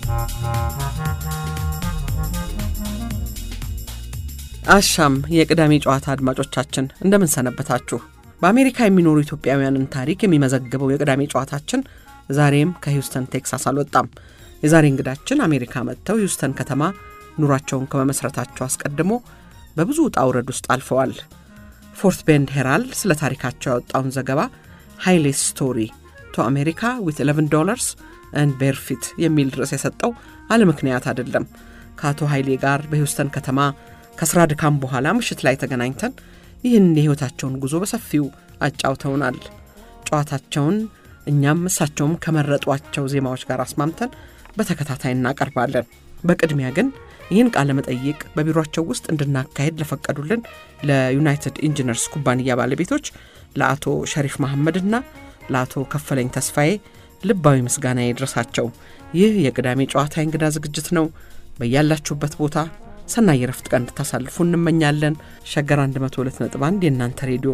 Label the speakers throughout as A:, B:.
A: አሻም የቅዳሜ ጨዋታ አድማጮቻችን እንደምን ሰነበታችሁ? በአሜሪካ የሚኖሩ ኢትዮጵያውያንን ታሪክ የሚመዘግበው የቅዳሜ ጨዋታችን ዛሬም ከሂውስተን ቴክሳስ አልወጣም። የዛሬ እንግዳችን አሜሪካ መጥተው ሂውስተን ከተማ ኑሯቸውን ከመመስረታቸው አስቀድሞ በብዙ ውጣ ውረድ ውስጥ አልፈዋል። ፎርት ቤንድ ሄራልድ ስለ ታሪካቸው ያወጣውን ዘገባ ሃይሌ ስቶሪ ቱ አሜሪካ ዊት 11 ዶላርስ አንድ ቤርፊት የሚል ርዕስ የሰጠው አለ ምክንያት አይደለም። ከአቶ ኃይሌ ጋር በሂውስተን ከተማ ከስራ ድካም በኋላ ምሽት ላይ ተገናኝተን ይህን የሕይወታቸውን ጉዞ በሰፊው አጫውተውናል። ጨዋታቸውን እኛም እሳቸውም ከመረጧቸው ዜማዎች ጋር አስማምተን በተከታታይ እናቀርባለን። በቅድሚያ ግን ይህን ቃለ መጠይቅ በቢሮቸው ውስጥ እንድናካሄድ ለፈቀዱልን ለዩናይትድ ኢንጂነርስ ኩባንያ ባለቤቶች ለአቶ ሸሪፍ መሐመድና ለአቶ ከፈለኝ ተስፋዬ ልባዊ ምስጋና ይድረሳቸው። ይህ የቅዳሜ ጨዋታ እንግዳ ዝግጅት ነው። በያላችሁበት ቦታ ሰናይ የረፍት ቀን እንድታሳልፉ እንመኛለን። ሸገር 102.1 የእናንተ ሬዲዮ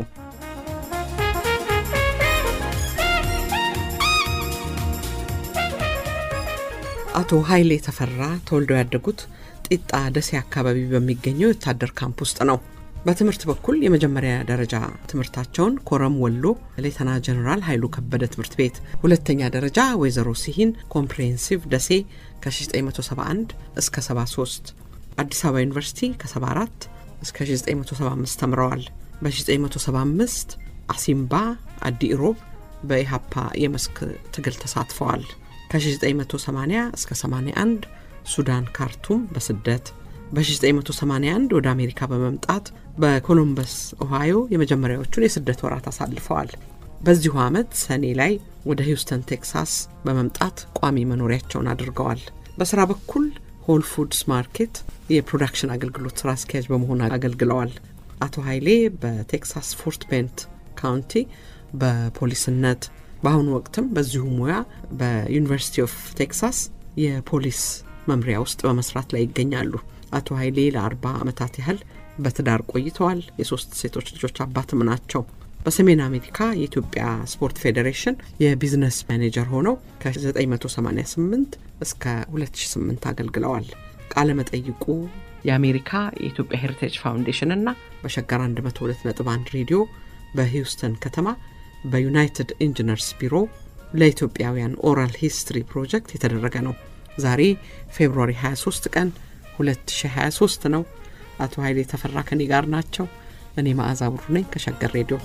A: አቶ ኃይሌ ተፈራ ተወልደው ያደጉት ጢጣ ደሴ አካባቢ በሚገኘው የወታደር ካምፕ ውስጥ ነው። በትምህርት በኩል የመጀመሪያ ደረጃ ትምህርታቸውን ኮረም ወሎ ሌተና ጀኔራል ኃይሉ ከበደ ትምህርት ቤት፣ ሁለተኛ ደረጃ ወይዘሮ ሲሂን ኮምፕሬሄንሲቭ ደሴ ከ1971 እስከ 73፣ አዲስ አበባ ዩኒቨርሲቲ ከ74 እስከ 1975 ተምረዋል። በ1975 አሲምባ አዲ ኢሮብ በኢሃፓ የመስክ ትግል ተሳትፈዋል። ከ1980 እስከ 81 ሱዳን ካርቱም በስደት በ1981 ወደ አሜሪካ በመምጣት በኮሎምበስ ኦሃዮ የመጀመሪያዎቹን የስደት ወራት አሳልፈዋል። በዚሁ ዓመት ሰኔ ላይ ወደ ሂውስተን ቴክሳስ በመምጣት ቋሚ መኖሪያቸውን አድርገዋል። በስራ በኩል ሆል ፉድስ ማርኬት የፕሮዳክሽን አገልግሎት ስራ አስኪያጅ በመሆን አገልግለዋል። አቶ ኃይሌ በቴክሳስ ፎርት ቤንት ካውንቲ በፖሊስነት በአሁኑ ወቅትም በዚሁ ሙያ በዩኒቨርሲቲ ኦፍ ቴክሳስ የፖሊስ መምሪያ ውስጥ በመስራት ላይ ይገኛሉ። አቶ ኃይሌ ለአርባ ዓመታት ያህል በትዳር ቆይተዋል። የሶስት ሴቶች ልጆች አባትም ናቸው። በሰሜን አሜሪካ የኢትዮጵያ ስፖርት ፌዴሬሽን የቢዝነስ ማኔጀር ሆነው ከ1988 እስከ 2008 አገልግለዋል። ቃለ መጠይቁ የአሜሪካ የኢትዮጵያ ሄሪቴጅ ፋውንዴሽን እና በሸገር 102.1 ሬዲዮ በሂውስተን ከተማ በዩናይትድ ኢንጂነርስ ቢሮ ለኢትዮጵያውያን ኦራል ሂስትሪ ፕሮጀክት የተደረገ ነው። ዛሬ ፌብሩዋሪ 23 ቀን 2023 ነው። አቶ ኃይሌ ተፈራ ከኔ ጋር ናቸው። እኔ መዓዛ ብሩ ነኝ ከሸገር ሬዲዮ።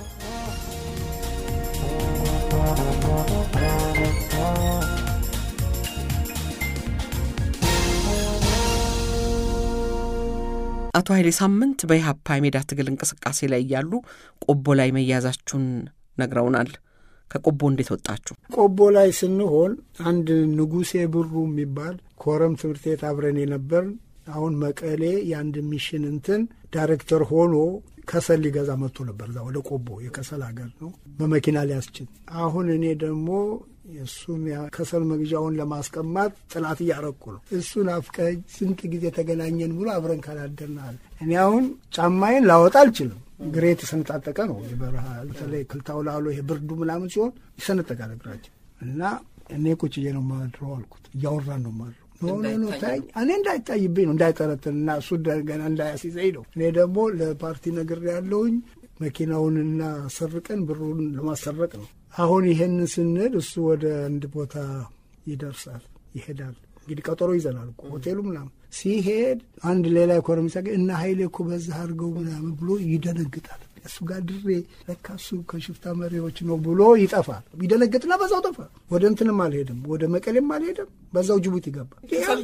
A: አቶ ኃይሌ ሳምንት በኢሃፓ የሜዳ ትግል እንቅስቃሴ ላይ እያሉ ቆቦ ላይ መያዛችሁን ነግረውናል። ከቆቦ እንዴት ወጣችሁ?
B: ቆቦ ላይ ስንሆን አንድ ንጉሴ ብሩ የሚባል ኮረም ትምህርት ቤት አብረን የነበር አሁን መቀሌ የአንድ ሚሽን እንትን ዳይሬክተር ሆኖ ከሰል ሊገዛ መጥቶ ነበር። እዛ ወደ ቆቦ የከሰል ሀገር ነው በመኪና ሊያስችል። አሁን እኔ ደግሞ እሱን ከሰል መግዣውን ለማስቀማት ጥናት እያረኩ ነው። እሱን አፍቀኝ ስንት ጊዜ ተገናኘን ብሎ አብረን ካላደርናል። እኔ አሁን ጫማዬን ላወጣ አልችልም። ግሬ የተሰነጣጠቀ ነው። የበረሃ በተለይ ክልታው ላሎ ይሄ ብርዱ ምናምን ሲሆን ይሰነጠቃል እግራችን እና እኔ ቁጭ ብዬ ነው ማድረው አልኩት። እያወራን ነው ማድረው ኖ ኖ ኖ ታይ እኔ እንዳይታይብኝ ነው እንዳይጠረጥን እና እሱ ገና እንዳያሲዘኝ ነው። እኔ ደግሞ ለፓርቲ ነገር ያለውኝ መኪናውንና ሰርቀን ብሩን ለማሰረቅ ነው። አሁን ይሄንን ስንል እሱ ወደ አንድ ቦታ ይደርሳል ይሄዳል። እንግዲህ ቀጠሮ ይዘናል ሆቴሉ ምናምን ሲሄድ አንድ ሌላ ኢኮኖሚ ሲያገኝ እና ሀይሌ እኮ በዛ አድርገው ምናምን ብሎ ይደነግጣል። እሱ ጋር ድሬ ለካ እሱ ከሽፍታ መሪዎች ነው ብሎ ይጠፋል። ይደነግጥና በዛው ጠፋ። ወደ እንትንም አልሄድም፣ ወደ መቀሌም አልሄድም። በዛው ጅቡቲ ገባ።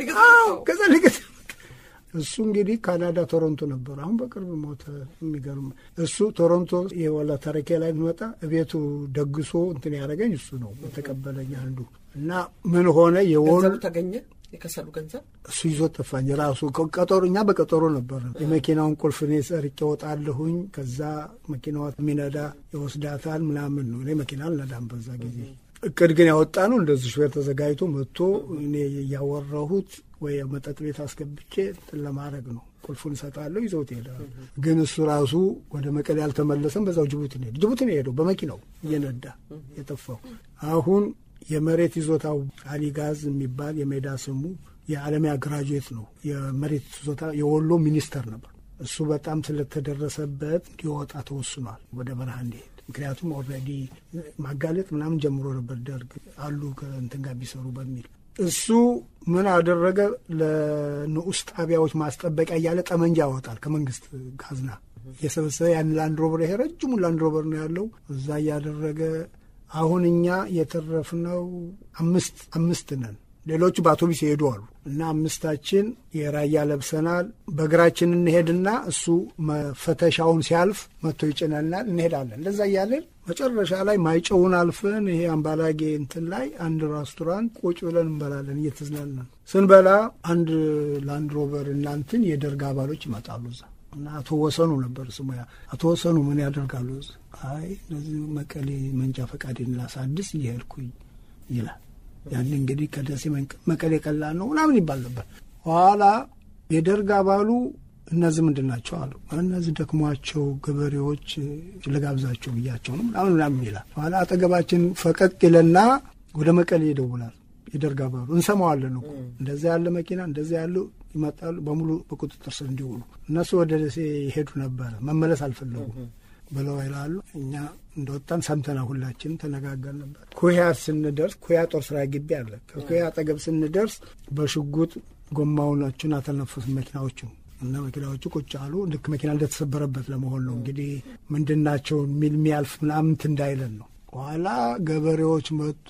B: ከዛ ልግት እሱ እንግዲህ ካናዳ ቶሮንቶ ነበር። አሁን በቅርብ ሞተ። የሚገርም እሱ ቶሮንቶ የወላ ተረኬ ላይ መጣ። ቤቱ ደግሶ እንትን ያደረገኝ እሱ ነው የተቀበለኝ አንዱ እና ምን ሆነ የወሉ
A: ተገኘ የከሰሉ ገንዘብ
B: እሱ ይዞት ጠፋኝ። ራሱ ቀጠሮ እኛ በቀጠሮ ነበር። የመኪናውን ቁልፍ እኔ ሰርቄ እወጣለሁኝ። ከዛ መኪናዋ የሚነዳ ይወስዳታል ምናምን ነው። እኔ መኪና አልነዳም በዛ ጊዜ። እቅድ ግን ያወጣ ነው እንደዚህ ሹፌር ተዘጋጅቶ መጥቶ እኔ እያወራሁት ወይ መጠጥ ቤት አስገብቼ እንትን ለማድረግ ነው። ቁልፉን እሰጣለሁ፣ ይዘውት ይሄዳል። ግን እሱ ራሱ ወደ መቀሌ አልተመለሰም። በዛው ጅቡቲ ነው ሄደ። ጅቡቲ ነው የሄደው በመኪናው እየነዳ የጠፋው አሁን የመሬት ይዞታው አሊጋዝ የሚባል የሜዳ ስሙ የዓለሚያ ግራጁዌት ነው። የመሬት ይዞታ የወሎ ሚኒስተር ነበር። እሱ በጣም ስለተደረሰበት እንዲወጣ ተወስኗል፣ ወደ በረሃ እንዲሄድ። ምክንያቱም ኦልሬዲ ማጋለጥ ምናምን ጀምሮ ነበር ደርግ አሉ ከእንትን ጋር ቢሰሩ በሚል እሱ ምን አደረገ? ለንዑስ ጣቢያዎች ማስጠበቂያ እያለ ጠመንጃ ያወጣል ከመንግስት ካዝና እየሰበሰበ ያን ላንድሮቨር ይሄ ረጅሙ ላንድሮቨር ነው ያለው እዛ እያደረገ አሁን እኛ የተረፍነው አምስት አምስት ነን። ሌሎቹ በአውቶቡስ ይሄዱ አሉ እና አምስታችን የራያ ለብሰናል። በእግራችን እንሄድና እሱ መፈተሻውን ሲያልፍ መጥቶ ይጭነናል። እንሄዳለን። እንደዛ እያለን መጨረሻ ላይ ማይጨውን አልፈን ይሄ አምባላጌ እንትን ላይ አንድ ሬስቶራንት ቁጭ ብለን እንበላለን እየተዝናናን ስንበላ አንድ ላንድሮቨር እናንትን የደርግ አባሎች ይመጣሉ እዛ እና አቶ ወሰኑ ነበር ስሙ። አቶ ወሰኑ ምን ያደርጋሉ? አይ እነዚህ መቀሌ መንጃ ፈቃዴን ላሳድስ እየሄድኩኝ ይላል። ያን እንግዲህ ከደሴ መቀሌ ቀላል ነው ምናምን ይባል ነበር። ኋላ የደርግ አባሉ እነዚህ ምንድን ናቸው አሉ። እነዚህ ደክሟቸው ገበሬዎች ልጋብዛቸው ብያቸው ነው ምናምን ምናምን ይላል። ኋላ አጠገባችን ፈቀቅ ይለና ወደ መቀሌ ይደውላል። የደርግ አባሉ እንሰማዋለን እኮ እንደዚያ ያለ መኪና እንደዚያ ያሉ ይመጣሉ በሙሉ በቁጥጥር ስር እንዲውሉ። እነሱ ወደ ደሴ ይሄዱ ነበረ መመለስ አልፈለጉም ብለው ይላሉ። እኛ እንደወጣን ሰምተና ሁላችን ተነጋገር ነበር። ኩያ ስንደርስ ኩያ ጦር ስራ ግቢ አለ። ከኩያ አጠገብ ስንደርስ በሽጉጥ ጎማዎቹን አተነፉት መኪናዎቹ እና መኪናዎቹ ቁጭ አሉ። ልክ መኪና እንደተሰበረበት ለመሆን ነው እንግዲህ ምንድናቸው የሚል የሚያልፍ ምናምንት እንዳይለን ነው። ኋላ ገበሬዎች መጡ።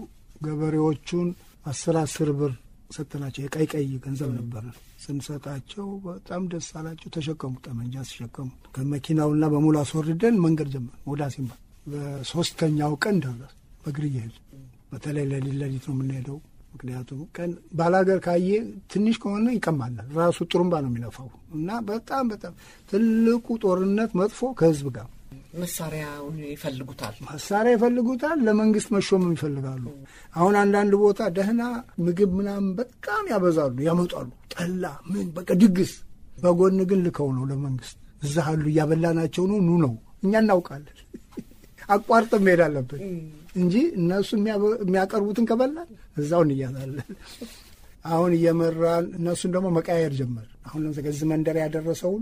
B: ገበሬዎቹን አስር አስር ብር ሰጠናቸው። የቀይ ቀይ ገንዘብ ነበር ስንሰጣቸው በጣም ደስ አላቸው። ተሸከሙ፣ ጠመንጃ ሲሸከሙ ከመኪናውና በሙሉ አስወርደን መንገድ ጀመር ወደ አሲምባ። በሶስተኛው ቀን ደረስ በእግር እየሄድ በተለይ ለሊት ለሊት ነው የምንሄደው። ምክንያቱም ቀን ባላገር ካየ ትንሽ ከሆነ ይቀማናል። ራሱ ጥሩምባ ነው የሚነፋው እና በጣም በጣም ትልቁ ጦርነት መጥፎ ከህዝብ ጋር
A: መሳሪያውን ይፈልጉታል።
B: መሳሪያ ይፈልጉታል። ለመንግስት መሾምም ይፈልጋሉ። አሁን አንዳንድ ቦታ ደህና ምግብ ምናምን በጣም ያበዛሉ፣ ያመጣሉ። ጠላ ምን በቃ ድግስ። በጎን ግን ልከው ነው ለመንግስት እዛ አሉ እያበላናቸው ነው ኑ ነው። እኛ እናውቃለን። አቋርጥ መሄድ አለብን እንጂ እነሱ የሚያቀርቡትን ከበላን እዛው እንያዛለን። አሁን እየመራን እነሱን ደግሞ መቀያየር ጀመር። አሁን ለምሳሌ እዚህ መንደር ያደረሰውን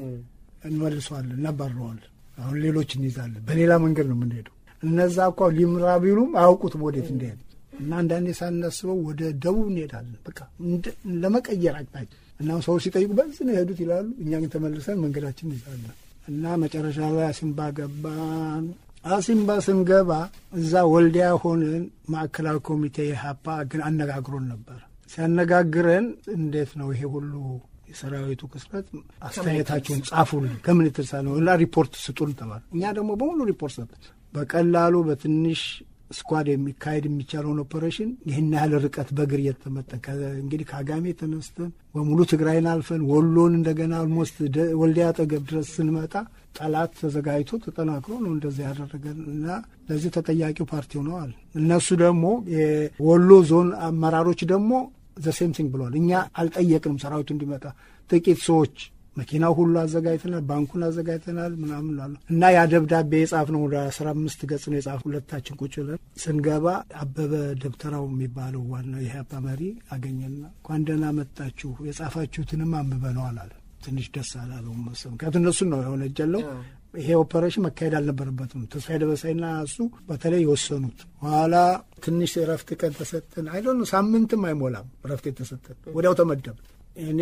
B: እንመልሰዋለን፣ እናባረዋለን አሁን ሌሎች እንይዛለን። በሌላ መንገድ ነው የምንሄደው። እነዛ እኳ ሊምራ ቢሉም አያውቁትም ወዴት እንደሄድ እና አንዳንዴ ሳናስበው ወደ ደቡብ እንሄዳለን። በቃ ለመቀየር አቅጣጫ እና ሰው ሲጠይቁ በዚህ ነው የሄዱት ይላሉ። እኛ ግን ተመልሰን መንገዳችን እንይዛለን እና መጨረሻ ላይ አሲምባ ገባን። አሲምባ ስንገባ እዛ ወልዲያ ሆንን። ማዕከላዊ ኮሚቴ የሀፓ ግን አነጋግሮን ነበር። ሲያነጋግረን እንዴት ነው ይሄ ሁሉ የሰራዊቱ ክስረት አስተያየታችሁን ጻፉልን፣ ከምን የተነሳ ነው እና ሪፖርት ስጡን ተባለ። እኛ ደግሞ በሙሉ ሪፖርት ሰጠን። በቀላሉ በትንሽ ስኳድ የሚካሄድ የሚቻለውን ኦፐሬሽን ይህን ያህል ርቀት በእግር እየተመጠ እንግዲህ ከአጋሜ ተነስተን በሙሉ ትግራይን አልፈን ወሎን እንደገና አልሞስት ወልዲያ አጠገብ ድረስ ስንመጣ ጠላት ተዘጋጅቶ ተጠናክሮ ነው እንደዚህ ያደረገን እና ለዚህ ተጠያቂው ፓርቲው ነው አለ። እነሱ ደግሞ የወሎ ዞን አመራሮች ደግሞ ዘሴም ቲንግ ብለዋል። እኛ አልጠየቅንም ሰራዊቱ እንዲመጣ ጥቂት ሰዎች መኪናው ሁሉ አዘጋጅተናል፣ ባንኩን አዘጋጅተናል ምናምን ላሉ እና ያ ደብዳቤ የጻፍ ነው ወደ አስራ አምስት ገጽ ነው የጻፍ ሁለታችን ቁጭ ብለን ስንገባ አበበ ደብተራው የሚባለው ዋናው የኢህአፓ መሪ አገኘና እንኳን ደህና መጣችሁ የጻፋችሁትንም አንብበነዋል አለ። ትንሽ ደስ አላለውም መሰለኝ። ምክንያቱም እነሱን ነው የሆነ እጀለው ይሄ ኦፐሬሽን መካሄድ አልነበረበትም። ተስፋዬ ደበሳይና እሱ በተለይ የወሰኑት ኋላ ትንሽ እረፍት ቀን ተሰጠን። አይዶ ሳምንትም አይሞላም እረፍት የተሰጠን ወዲያው ተመደብ እኔ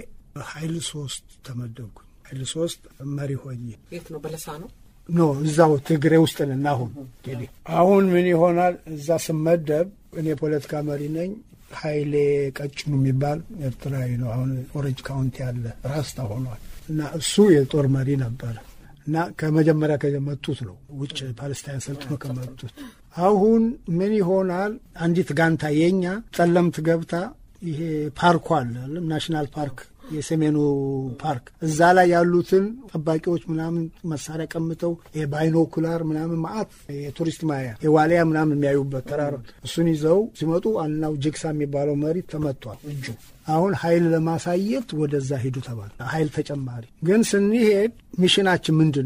B: ኃይል ሶስት ተመደብኩኝ። ኃይል ሶስት መሪ ሆኜ
A: የት ነው? በለሳ ነው
B: ኖ እዛው ትግሬ ውስጥ ነን። አሁን እንግዲህ አሁን ምን ይሆናል? እዛ ስመደብ እኔ የፖለቲካ መሪ ነኝ። ኃይሌ ቀጭኑ የሚባል ኤርትራዊ ነው። አሁን ኦሬንጅ ካውንቲ ያለ ራስታ ሆኗል። እና እሱ የጦር መሪ ነበረ እና ከመጀመሪያ ከመጡት ነው ውጭ ፓለስታይን ሰልጥኖ ከመጡት። አሁን ምን ይሆናል? አንዲት ጋንታ የኛ ጠለምት ገብታ ይሄ ፓርኩ አለ ናሽናል ፓርክ የሰሜኑ ፓርክ እዛ ላይ ያሉትን ጠባቂዎች ምናምን መሳሪያ ቀምተው የባይኖኩላር ምናምን ማአት የቱሪስት ማያ የዋሊያ ምናምን የሚያዩበት ተራራ እሱን ይዘው ሲመጡ ዋናው ጅግሳ የሚባለው መሪ ተመቷል እጁ። አሁን ኃይል ለማሳየት ወደዛ ሂዱ ተባለ። ኃይል ተጨማሪ ግን ስንሄድ ሚሽናችን ምንድን ነው?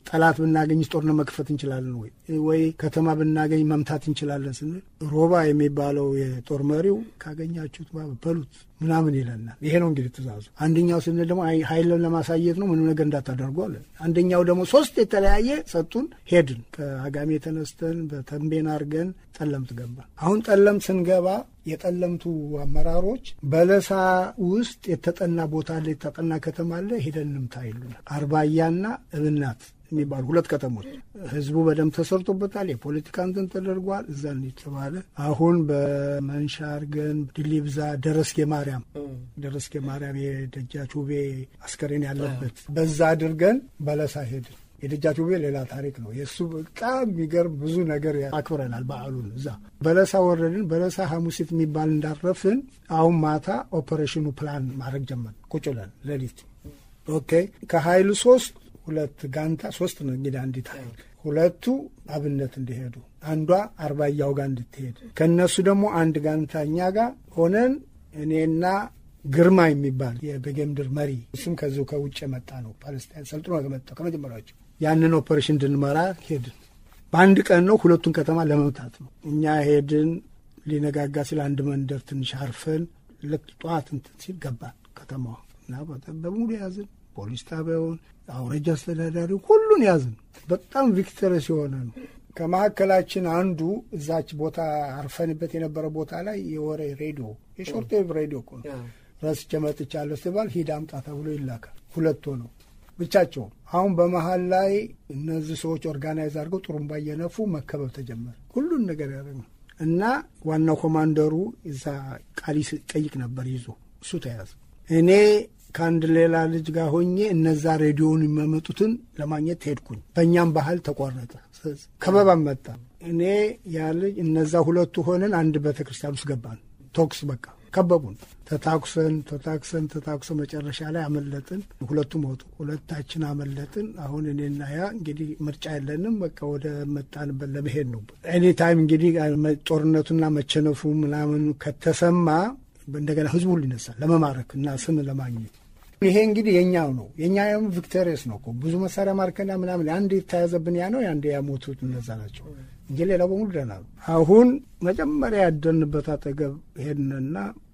B: ጠላት ብናገኝ ጦርነት መክፈት እንችላለን ወይ ወይ ከተማ ብናገኝ መምታት እንችላለን ስንል ሮባ የሚባለው የጦር መሪው ካገኛችሁት በሉት ምናምን ይለናል። ይሄ ነው እንግዲህ ትእዛዙ። አንደኛው ስንል ደግሞ ኃይልን ለማሳየት ነው፣ ምንም ነገር እንዳታደርጉ አለን። አንደኛው ደግሞ ሶስት የተለያየ ሰጡን። ሄድን ከአጋሜ ተነስተን በተንቤን አድርገን ጠለምት ገባ። አሁን ጠለምት ስንገባ የጠለምቱ አመራሮች በለሳ ውስጥ የተጠና ቦታ አለ፣ የተጠና ከተማ አለ፣ ሄደን እንምታ ይሉናል። አርባያና እብናት የሚባሉ ሁለት ከተሞች ህዝቡ በደንብ ተሰርቶበታል። የፖለቲካ እንትን ተደርጓል። እዛ የተባለ አሁን በመንሻ አርገን ድሊብዛ ደረስጌ ማርያም ደረስጌ ማርያም የደጃች ውቤ አስከሬን ያለበት በዛ አድርገን በለሳ ሄድን። የደጃች ውቤ ሌላ ታሪክ ነው። የእሱ በጣም የሚገርም ብዙ ነገር አክብረናል። በዓሉን እዛ በለሳ ወረድን። በለሳ ሐሙሲት የሚባል እንዳረፍን አሁን ማታ ኦፐሬሽኑ ፕላን ማድረግ ጀመር። ቁጭ ብለን ሌሊት ኦኬ ከሀይሉ ሶስት ሁለት ጋንታ ሶስት ነው እንግዲህ አንዲት ኃይል ሁለቱ አብነት እንዲሄዱ አንዷ አርባያው ጋር እንድትሄድ ከእነሱ ደግሞ አንድ ጋንታ እኛ ጋር ሆነን እኔና ግርማ የሚባል የበጌምድር መሪ እሱም ከዚሁ ከውጭ የመጣ ነው። ፓለስታይን ሰልጥኖ ከመጣው ከመጀመሪያቸው ያንን ኦፐሬሽን እንድንመራ ሄድን። በአንድ ቀን ነው ሁለቱን ከተማ ለመምታት ነው። እኛ ሄድን። ሊነጋጋ ሲል አንድ መንደር ትንሽ አርፈን ልክ ጠዋት እንትን ሲል ገባን ከተማዋ እና በሙሉ ያዝን። ፖሊስ ጣቢያውን አውረጃ አስተዳዳሪ ሁሉን ያዝን። በጣም ቪክተረስ የሆነ ነው። ከመካከላችን አንዱ እዛች ቦታ አርፈንበት የነበረ ቦታ ላይ የወሬ ሬዲዮ የሾርት ዌቭ ሬዲዮ እኮ ነው ረስቼ መጥቻለሁ ሲባል ሂድ አምጣ ተብሎ ይላካል። ሁለት ነው ብቻቸው። አሁን በመሀል ላይ እነዚህ ሰዎች ኦርጋናይዝ አድርገው ጥሩምባ እየነፉ መከበብ ተጀመረ። ሁሉን ነገር ያደረግ ነው እና ዋናው ኮማንደሩ እዛ ቃል ጠይቅ ነበር ይዞ እሱ ተያዘ። እኔ ከአንድ ሌላ ልጅ ጋር ሆኜ እነዛ ሬዲዮውን የሚያመጡትን ለማግኘት ሄድኩኝ። በእኛም ባህል ተቋረጠ። ከበባም መጣ። እኔ ያ ልጅ እነዛ ሁለቱ ሆነን አንድ ቤተ ክርስቲያን ውስጥ ገባን። ቶክስ በቃ ከበቡን። ተታኩሰን ተታኩሰን ተታኩሰን መጨረሻ ላይ አመለጥን። ሁለቱም ወጡ፣ ሁለታችን አመለጥን። አሁን እኔና ያ እንግዲህ ምርጫ የለንም። በቃ ወደ መጣንበት ለመሄድ ነው። ኤኒ ታይም እንግዲህ ጦርነቱና መቸነፉ ምናምን ከተሰማ እንደገና ህዝቡ ሁሉ ይነሳል ለመማረክ እና ስም ለማግኘት። ይሄ እንግዲህ የኛው ነው የኛ ቪክቶሪየስ ነው እኮ ብዙ መሳሪያ ማርከና ምናምን አንድ የተያዘብን ያ ነው አንድ ያሞቱት እነዛ ናቸው እንጂ ሌላው በሙሉ ደህና ነው። አሁን መጀመሪያ ያደንበት አጠገብ ሄድንና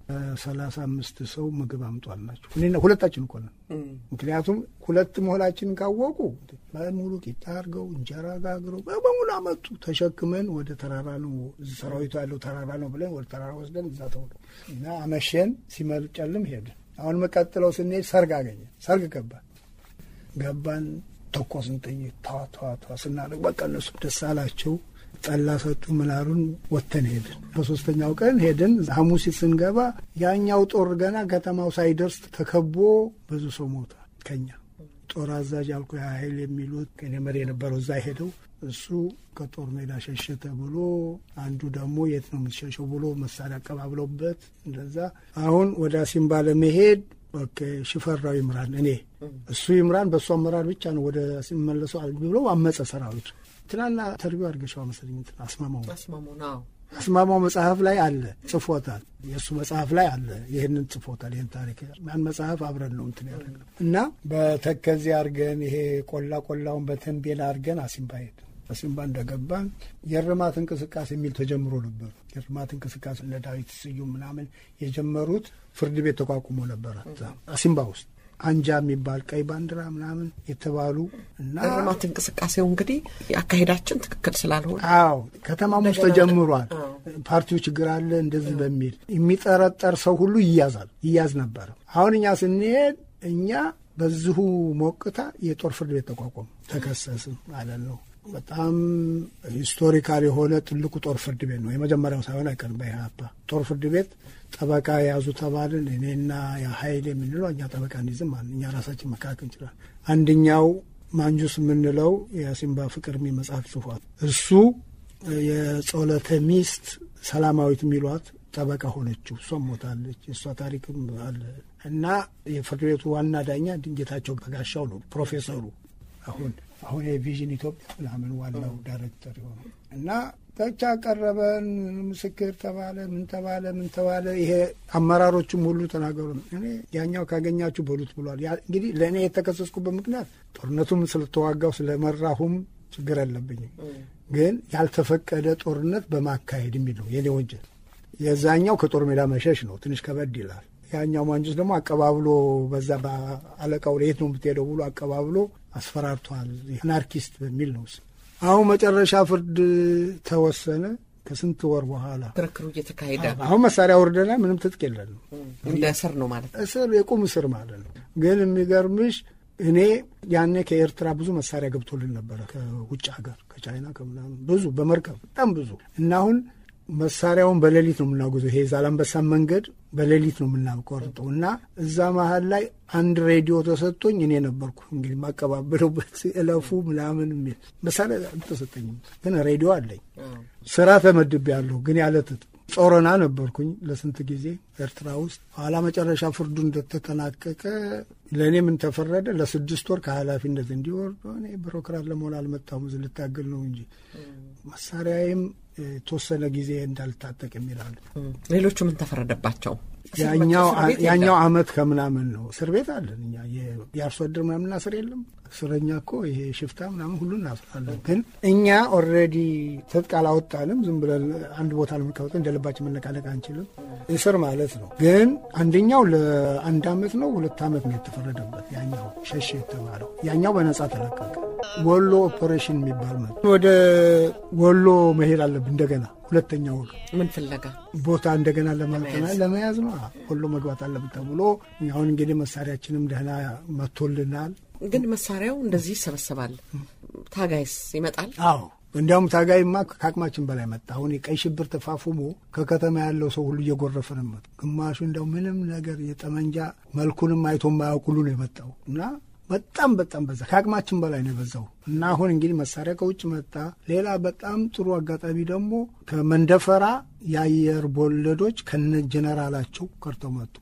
B: ሰላሳ አምስት ሰው ምግብ አምጧል ናቸው። ሁለታችን እኮ ነን። ምክንያቱም ሁለት መሆናችንን ካወቁ በሙሉ ቂጣ አድርገው እንጀራ ጋግረው በሙሉ አመጡ። ተሸክመን ወደ ተራራ ነው ሰራዊቱ ያለው ተራራ ነው ብለን ወደ ተራራ ወስደን እዛ ተውሎ እና አመሸን። ሲመጨልም ሄድን። አሁን መቀጥለው ስንሄድ ሰርግ አገኘን። ሰርግ ገባን ገባን ተኮስን ጥይት ተዋ ተዋ ተዋ ስናደርግ በቃ እነሱ ደስ አላቸው። ጠላ ሰጡ ምናሉን ወጥተን ሄድን። በሶስተኛው ቀን ሄድን። ሐሙሲት ስንገባ ያኛው ጦር ገና ከተማው ሳይደርስ ተከቦ ብዙ ሰው ሞተ። ከኛ ጦር አዛዥ አልኩ ኃይል የሚሉት ከኔ መሪ የነበረው እዛ ሄደው እሱ ከጦር ሜዳ ሸሸ ተብሎ አንዱ ደግሞ የት ነው የምትሸሸው ብሎ መሳሪያ አቀባብለውበት እንደዛ አሁን ወደ አሲምባ ለመሄድ ሽፈራው ይምራን እኔ እሱ ይምራን በእሱ አመራር ብቻ ነው ወደ ሲመለሰው ብሎ አመፀ ሰራዊቱ። ትናና ተርቢው አድርገሻው መሰለኝ አስማማው አስማማው መጽሐፍ ላይ አለ ጽፎታል። የእሱ መጽሐፍ ላይ አለ ይህንን ጽፎታል። ይህን ታሪክ ያን መጽሐፍ አብረን ነው እንትን ያደረግነው እና በተከዚ አድርገን ይሄ ቆላ ቆላውን በተንቤን አድርገን አሲምባ ሄድ አሲምባ እንደገባን የእርማት እንቅስቃሴ የሚል ተጀምሮ ነበር። የእርማት እንቅስቃሴ እነ ዳዊት ስዩም ምናምን የጀመሩት ፍርድ ቤት ተቋቁሞ ነበር አሲምባ ውስጥ አንጃ የሚባል ቀይ ባንዲራ ምናምን የተባሉ እና
A: እርማት እንቅስቃሴው እንግዲህ አካሄዳችን ትክክል ስላልሆነ
B: አዎ ከተማም ውስጥ ተጀምሯል። ፓርቲው ችግር አለ እንደዚህ በሚል የሚጠረጠር ሰው ሁሉ ይያዛል ይያዝ ነበር። አሁን እኛ ስንሄድ እኛ በዚሁ ሞቅታ የጦር ፍርድ ቤት ተቋቋሙ ተከሰስም ማለት ነው። በጣም ሂስቶሪካል የሆነ ትልቁ ጦር ፍርድ ቤት ነው። የመጀመሪያው ሳይሆን አይቀርም። በኢህአፓ ጦር ፍርድ ቤት ጠበቃ የያዙ ተባልን። እኔና የሀይል የምንለው እኛ ጠበቃ እንይዝም አለ። እኛ ራሳችን መካከል እንችላል። አንደኛው ማንጁስ የምንለው የሲምባ ፍቅር የሚል መጽሐፍ ጽፏል። እሱ የጸሎተ ሚስት ሰላማዊት የሚሏት ጠበቃ ሆነችው። እሷም ሞታለች። የእሷ ታሪክም አለ እና የፍርድ ቤቱ ዋና ዳኛ ድንጌታቸው በጋሻው ነው ፕሮፌሰሩ አሁን አሁን የቪዥን ኢትዮጵያ ምናምን ዋናው ዳይሬክተር የሆነው እና ብቻ ቀረበን፣ ምስክር ተባለ፣ ምን ተባለ፣ ምን ተባለ። ይሄ አመራሮቹም ሁሉ ተናገሩ። እኔ ያኛው ካገኛችሁ በሉት ብሏል። እንግዲህ ለእኔ የተከሰስኩበት ምክንያት ጦርነቱም ስለተዋጋው ስለመራሁም ችግር አለብኝም፣ ግን ያልተፈቀደ ጦርነት በማካሄድ የሚል ነው የኔ ወንጀል። የዛኛው ከጦር ሜዳ መሸሽ ነው፣ ትንሽ ከበድ ይላል። ያኛው ማንጁስ ደግሞ አቀባብሎ በዛ በአለቃው የት ነው የምትሄደው ብሎ አቀባብሎ አስፈራርቷል። አናርኪስት በሚል ነው አሁን መጨረሻ ፍርድ ተወሰነ። ከስንት ወር በኋላ
A: ክርክሩ እየተካሄደ
B: አሁን መሳሪያ ወርደና ምንም ትጥቅ የለንም።
A: እንደ እስር ነው ማለት ነው።
B: እስር የቁም እስር ማለት ነው። ግን የሚገርምሽ እኔ ያኔ ከኤርትራ ብዙ መሳሪያ ገብቶልን ነበረ፣ ከውጭ ሀገር ከቻይና ከምናምን ብዙ በመርከብ በጣም ብዙ እና አሁን መሳሪያውን በሌሊት ነው የምናጉዘው። ይሄ ዛላንበሳን መንገድ በሌሊት ነው የምናቆርጠው እና እዛ መሀል ላይ አንድ ሬዲዮ ተሰጥቶኝ እኔ ነበርኩ እንግዲህ ማቀባበለውበት እለፉ ምናምን የሚል መሳሪያ አልተሰጠኝም፣ ግን ሬዲዮ አለኝ። ስራ ተመድቤያለሁ፣ ግን ያለ ትጥቅ ጾረና ነበርኩኝ ለስንት ጊዜ ኤርትራ ውስጥ። ኋላ መጨረሻ ፍርዱ እንደተጠናቀቀ ለእኔ ምን ተፈረደ? ለስድስት ወር ከኃላፊነት እንዲወርድ። እኔ ቢሮክራት ለመሆን አልመጣሁም፣ እዚህ ልታገል ነው እንጂ መሳሪያዬም የተወሰነ ጊዜ እንዳልታጠቅ የሚላል።
A: ሌሎቹ ምን ተፈረደባቸው?
B: ያኛው አመት ከምናምን ነው። እስር ቤት አለን እኛ የአርሶ አደር ምናምን እናስር የለም እስረኛ እኮ ይሄ ሽፍታ ምናምን ሁሉ እናስራለን። ግን እኛ ኦልሬዲ ትጥቅ አላወጣንም። ዝም ብለን አንድ ቦታ ነው የምንቀመጠው። እንደ ልባችን መነቃነቅ አንችልም። እስር ማለት ነው። ግን አንደኛው ለአንድ አመት ነው ሁለት አመት ነው የተፈረደበት። ያኛው ሸሽ የተባለው ያኛው በነጻ ተለቀቀ። ወሎ ኦፐሬሽን የሚባል ነው። ወደ ወሎ መሄድ አለብን እንደገና ሁለተኛ ወሎ
A: ምን ፍለጋ
B: ቦታ እንደገና ለማጠና ለመያዝ ነው። ወሎ መግባት አለብን ተብሎ አሁን እንግዲህ መሳሪያችንም ደህና መጥቶልናል።
A: ግን መሳሪያው እንደዚህ ይሰበሰባል። ታጋይስ ይመጣል?
B: አዎ እንዲያውም ታጋይማ ከአቅማችን በላይ መጣ። አሁን የቀይ ሽብር ተፋፉሞ ከከተማ ያለው ሰው ሁሉ እየጎረፈ ነው መጡ። ግማሹ እንዲያው ምንም ነገር የጠመንጃ መልኩንም አይቶ የማያውቅ ሁሉ ነው የመጣው እና በጣም በጣም በዛ። ከአቅማችን በላይ ነው የበዛው እና አሁን እንግዲህ መሳሪያ ከውጭ መጣ። ሌላ በጣም ጥሩ አጋጣሚ ደግሞ ከመንደፈራ የአየር ቦለዶች ከነ ጀነራላቸው ቀርተው መጡ።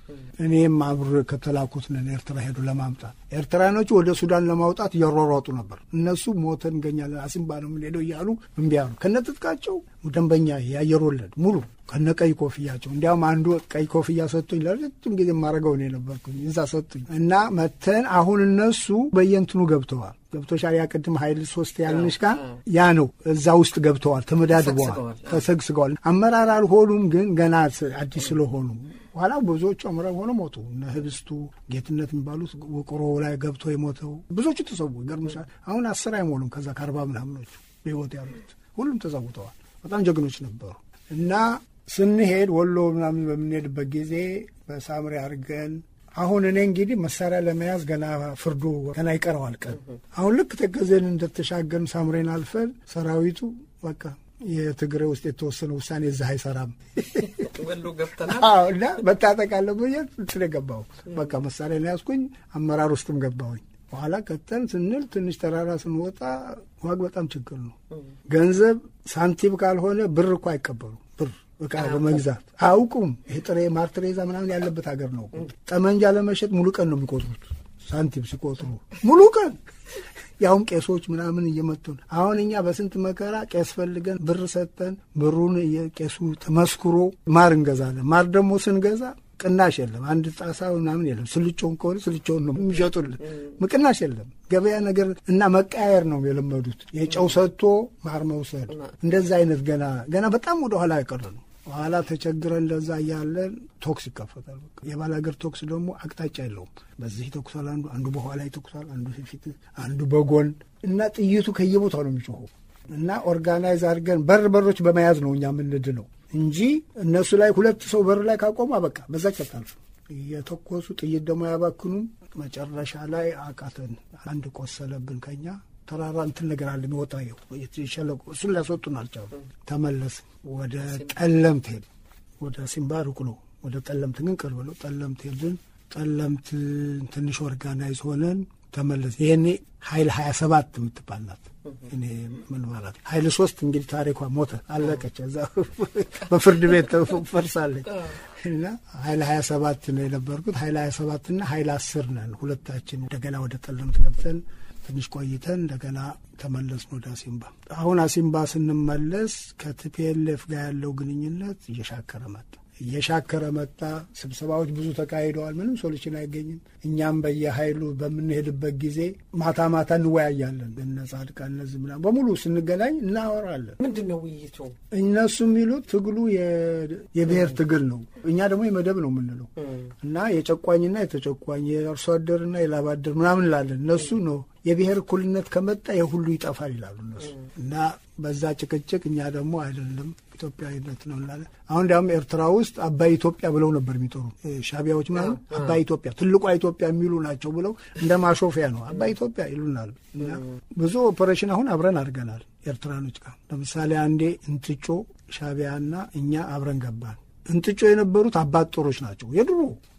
B: እኔም አብሮ ከተላኩት ነን ኤርትራ ሄዱ ለማምጣት። ኤርትራኖቹ ወደ ሱዳን ለማውጣት እያሯሯጡ ነበር። እነሱ ሞተን እንገኛለን አሲምባ ነው የምንሄደው እያሉ እምቢ አሉ። ከነትጥቃቸው ደንበኛ የአየር ወለድ ሙሉ ከነ ቀይ ኮፍያቸው። እንዲያውም አንዱ ቀይ ኮፍያ ሰጡኝ። ለረጅም ጊዜ የማደርገው እኔ ነበርኩኝ። እዛ ሰጡኝ እና መተን አሁን እነሱ በየንትኑ ገብተዋል። ገብቶሻል። ያ ቅድም ኃይል ሶስት ያልንሽ ጋር ያ ነው። እዛ ውስጥ ገብተዋል፣ ተመዳድበዋል፣ ተሰግስገዋል። አመራር አልሆኑም፣ ግን ገና አዲስ ስለሆኑ ኋላ ብዙዎቹ አመራር ሆነው ሞቱ። እነ ህብስቱ ጌትነት የሚባሉት ውቅሮ ላይ ገብቶ የሞተው ብዙዎቹ ተሰዉ። ይገርምሻል። አሁን አስር አይሞሉም ከዛ ከአርባ ምናምኖቹ በህይወት ያሉት ሁሉም ተሰውተዋል። በጣም ጀግኖች ነበሩ እና ስንሄድ ወሎ ምናምን በምንሄድበት ጊዜ በሳምሪ አድርገን አሁን እኔ እንግዲህ መሳሪያ ለመያዝ ገና ፍርዱ ገና ይቀረዋል ቀን። አሁን ልክ ተከዘን እንደተሻገርን ሳምሬን አልፈን ሰራዊቱ በቃ የትግራይ ውስጥ የተወሰነ ውሳኔ እዛ አይሰራም
A: ወሎ ገብተናል
B: እና መታጠቅ አለብኝ እንትን የገባው በቃ መሳሪያ ያዝኩኝ። አመራር ውስጥም ገባሁኝ። በኋላ ቀጠን ስንል ትንሽ ተራራ ስንወጣ ዋግ በጣም ችግር ነው። ገንዘብ ሳንቲም ካልሆነ ብር እኮ አይቀበሉ ብር እቃ በመግዛት አያውቁም። ይሄ ጥሬ ማርትሬዛ ምናምን ያለበት ሀገር ነው። ጠመንጃ ለመሸጥ ሙሉ ቀን ነው የሚቆጥሩት። ሳንቲም ሲቆጥሩ ሙሉ ቀን ያውም ቄሶች ምናምን እየመጡ ነው። አሁን እኛ በስንት መከራ ቄስ ፈልገን ብር ሰጠን። ብሩን የቄሱ ተመስክሮ ማር እንገዛለን። ማር ደግሞ ስንገዛ ቅናሽ የለም። አንድ ጣሳ ምናምን የለም። ስልጮውን ከሆነ ስልጮውን ነው የሚሸጡልን። ቅናሽ የለም። ገበያ ነገር እና መቀያየር ነው የለመዱት። የጨው ሰጥቶ ማር መውሰድ እንደዛ አይነት ገና ገና በጣም ወደ ኋላ ያቀረ ነው። ኋላ ተቸግረን እንደዛ እያለን ቶክስ ይከፈታል። የባላገር ቶክስ ደግሞ አቅጣጫ የለውም። በዚህ ይተኩሳል፣ አንዱ አንዱ በኋላ ይተኩሳል፣ አንዱ ፊት፣ አንዱ በጎን እና ጥይቱ ከየቦታው ነው የሚጮኸው እና ኦርጋናይዝ አድርገን በር በሮች በመያዝ ነው እኛ ምንድ ነው እንጂ እነሱ ላይ ሁለት ሰው በር ላይ ካቆሙ በቃ በዛች አታልፍ። የተኮሱ ጥይት ደግሞ አያባክኑም። መጨረሻ ላይ አቃተን። አንድ ቆሰለብን ከኛ ተራራ እንትን ነገር አለ የሚወጣ ሸለቆ፣ እሱን ሊያስወጡን አልቻሉ። ተመለስ ወደ ጠለምት ሄድ ወደ ሲምባ ሩቅ ነው። ወደ ጠለምት ግን ቅርብ ነው። ጠለምት ሄድን። ጠለምት ትንሽ ኦርጋናይዝ ሆነን ተመለስ። ይሄኔ ሀይል ሀያ ሰባት የምትባል ናት። እኔ ምን ማለት ሀይል ሶስት እንግዲህ ታሪኳ ሞተ አለቀች። እዛ በፍርድ ቤት ፈርሳለች። እና ሀይል ሀያ ሰባት ነው የነበርኩት። ሀይል ሀያ ሰባትና ሀይል አስር ነን ሁለታችን። እንደገና ወደ ጠለምት ገብተን ትንሽ ቆይተን እንደገና ተመለስን ወደ አሲምባ። አሁን አሲምባ ስንመለስ ከቲፒኤልኤፍ ጋር ያለው ግንኙነት እየሻከረ መጣ እየሻከረ መጣ። ስብሰባዎች ብዙ ተካሂደዋል። ምንም ሶሉሽን አይገኝም። እኛም በየሀይሉ በምንሄድበት ጊዜ ማታ ማታ እንወያያለን። እነ ጻድቃን እነዚህ ምናምን በሙሉ ስንገናኝ እናወራለን።
A: ምንድን ነው ውይይቱ?
B: እነሱ የሚሉት ትግሉ የብሔር ትግል ነው፣ እኛ ደግሞ የመደብ ነው የምንለው እና የጨቋኝና የተጨቋኝ የአርሶ አደርና የላብ አደር ምናምን እንላለን። እነሱ ነው የብሔር እኩልነት ከመጣ የሁሉ ይጠፋል ይላሉ እነሱ እና በዛ ጭቅጭቅ እኛ ደግሞ አይደለም ኢትዮጵያዊነት ነው እንላለን። አሁን እንዲያውም ኤርትራ ውስጥ አባይ ኢትዮጵያ ብለው ነበር የሚጠሩ ሻቢያዎች ምናምን አባይ ኢትዮጵያ ትልቋ ኢትዮጵያ የሚሉ ናቸው ብለው እንደ ማሾፊያ ነው አባይ ኢትዮጵያ ይሉናል። እና ብዙ ኦፐሬሽን አሁን አብረን አድርገናል ኤርትራኖች ጋር። ለምሳሌ አንዴ እንጥጮ ሻቢያና እኛ አብረን ገባን። እንጥጮ የነበሩት አባት ጦሮች ናቸው የድሮ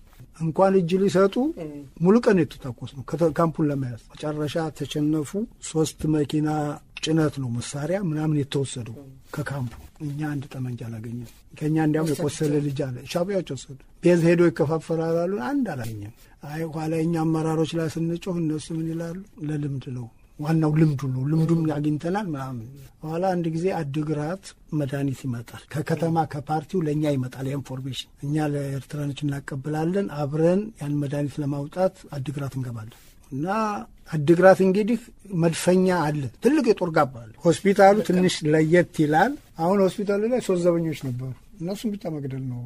B: እንኳን እጅ ሊሰጡ ሙሉ ቀን የተታኮስ ነው ካምፑን ለመያዝ። መጨረሻ ተሸነፉ። ሶስት መኪና ጭነት ነው መሳሪያ ምናምን የተወሰደው ከካምፑ። እኛ አንድ ጠመንጃ አላገኘም። ከእኛ እንዲያውም የቆሰለ ልጅ አለ። ሻቢያዎች ወሰዱ። ቤዝ ሄዶ ይከፋፈላል አሉ። አንድ አላገኘም። አይ ኋላ እኛ አመራሮች ላይ ስንጮህ እነሱ ምን ይላሉ? ለልምድ ነው ዋናው ልምዱ ነው። ልምዱም አግኝተናል ምናምን። በኋላ አንድ ጊዜ አድግራት መድኃኒት ይመጣል ከከተማ ከፓርቲው ለእኛ ይመጣል ኢንፎርሜሽን። እኛ ለኤርትራኖች እናቀብላለን። አብረን ያን መድኃኒት ለማውጣት አድግራት እንገባለን እና አድግራት እንግዲህ መድፈኛ አለ፣ ትልቅ የጦር ጋባ አለ። ሆስፒታሉ ትንሽ ለየት ይላል። አሁን ሆስፒታሉ ላይ ሶስት ዘበኞች ነበሩ። እነሱም ብቻ መግደል ነው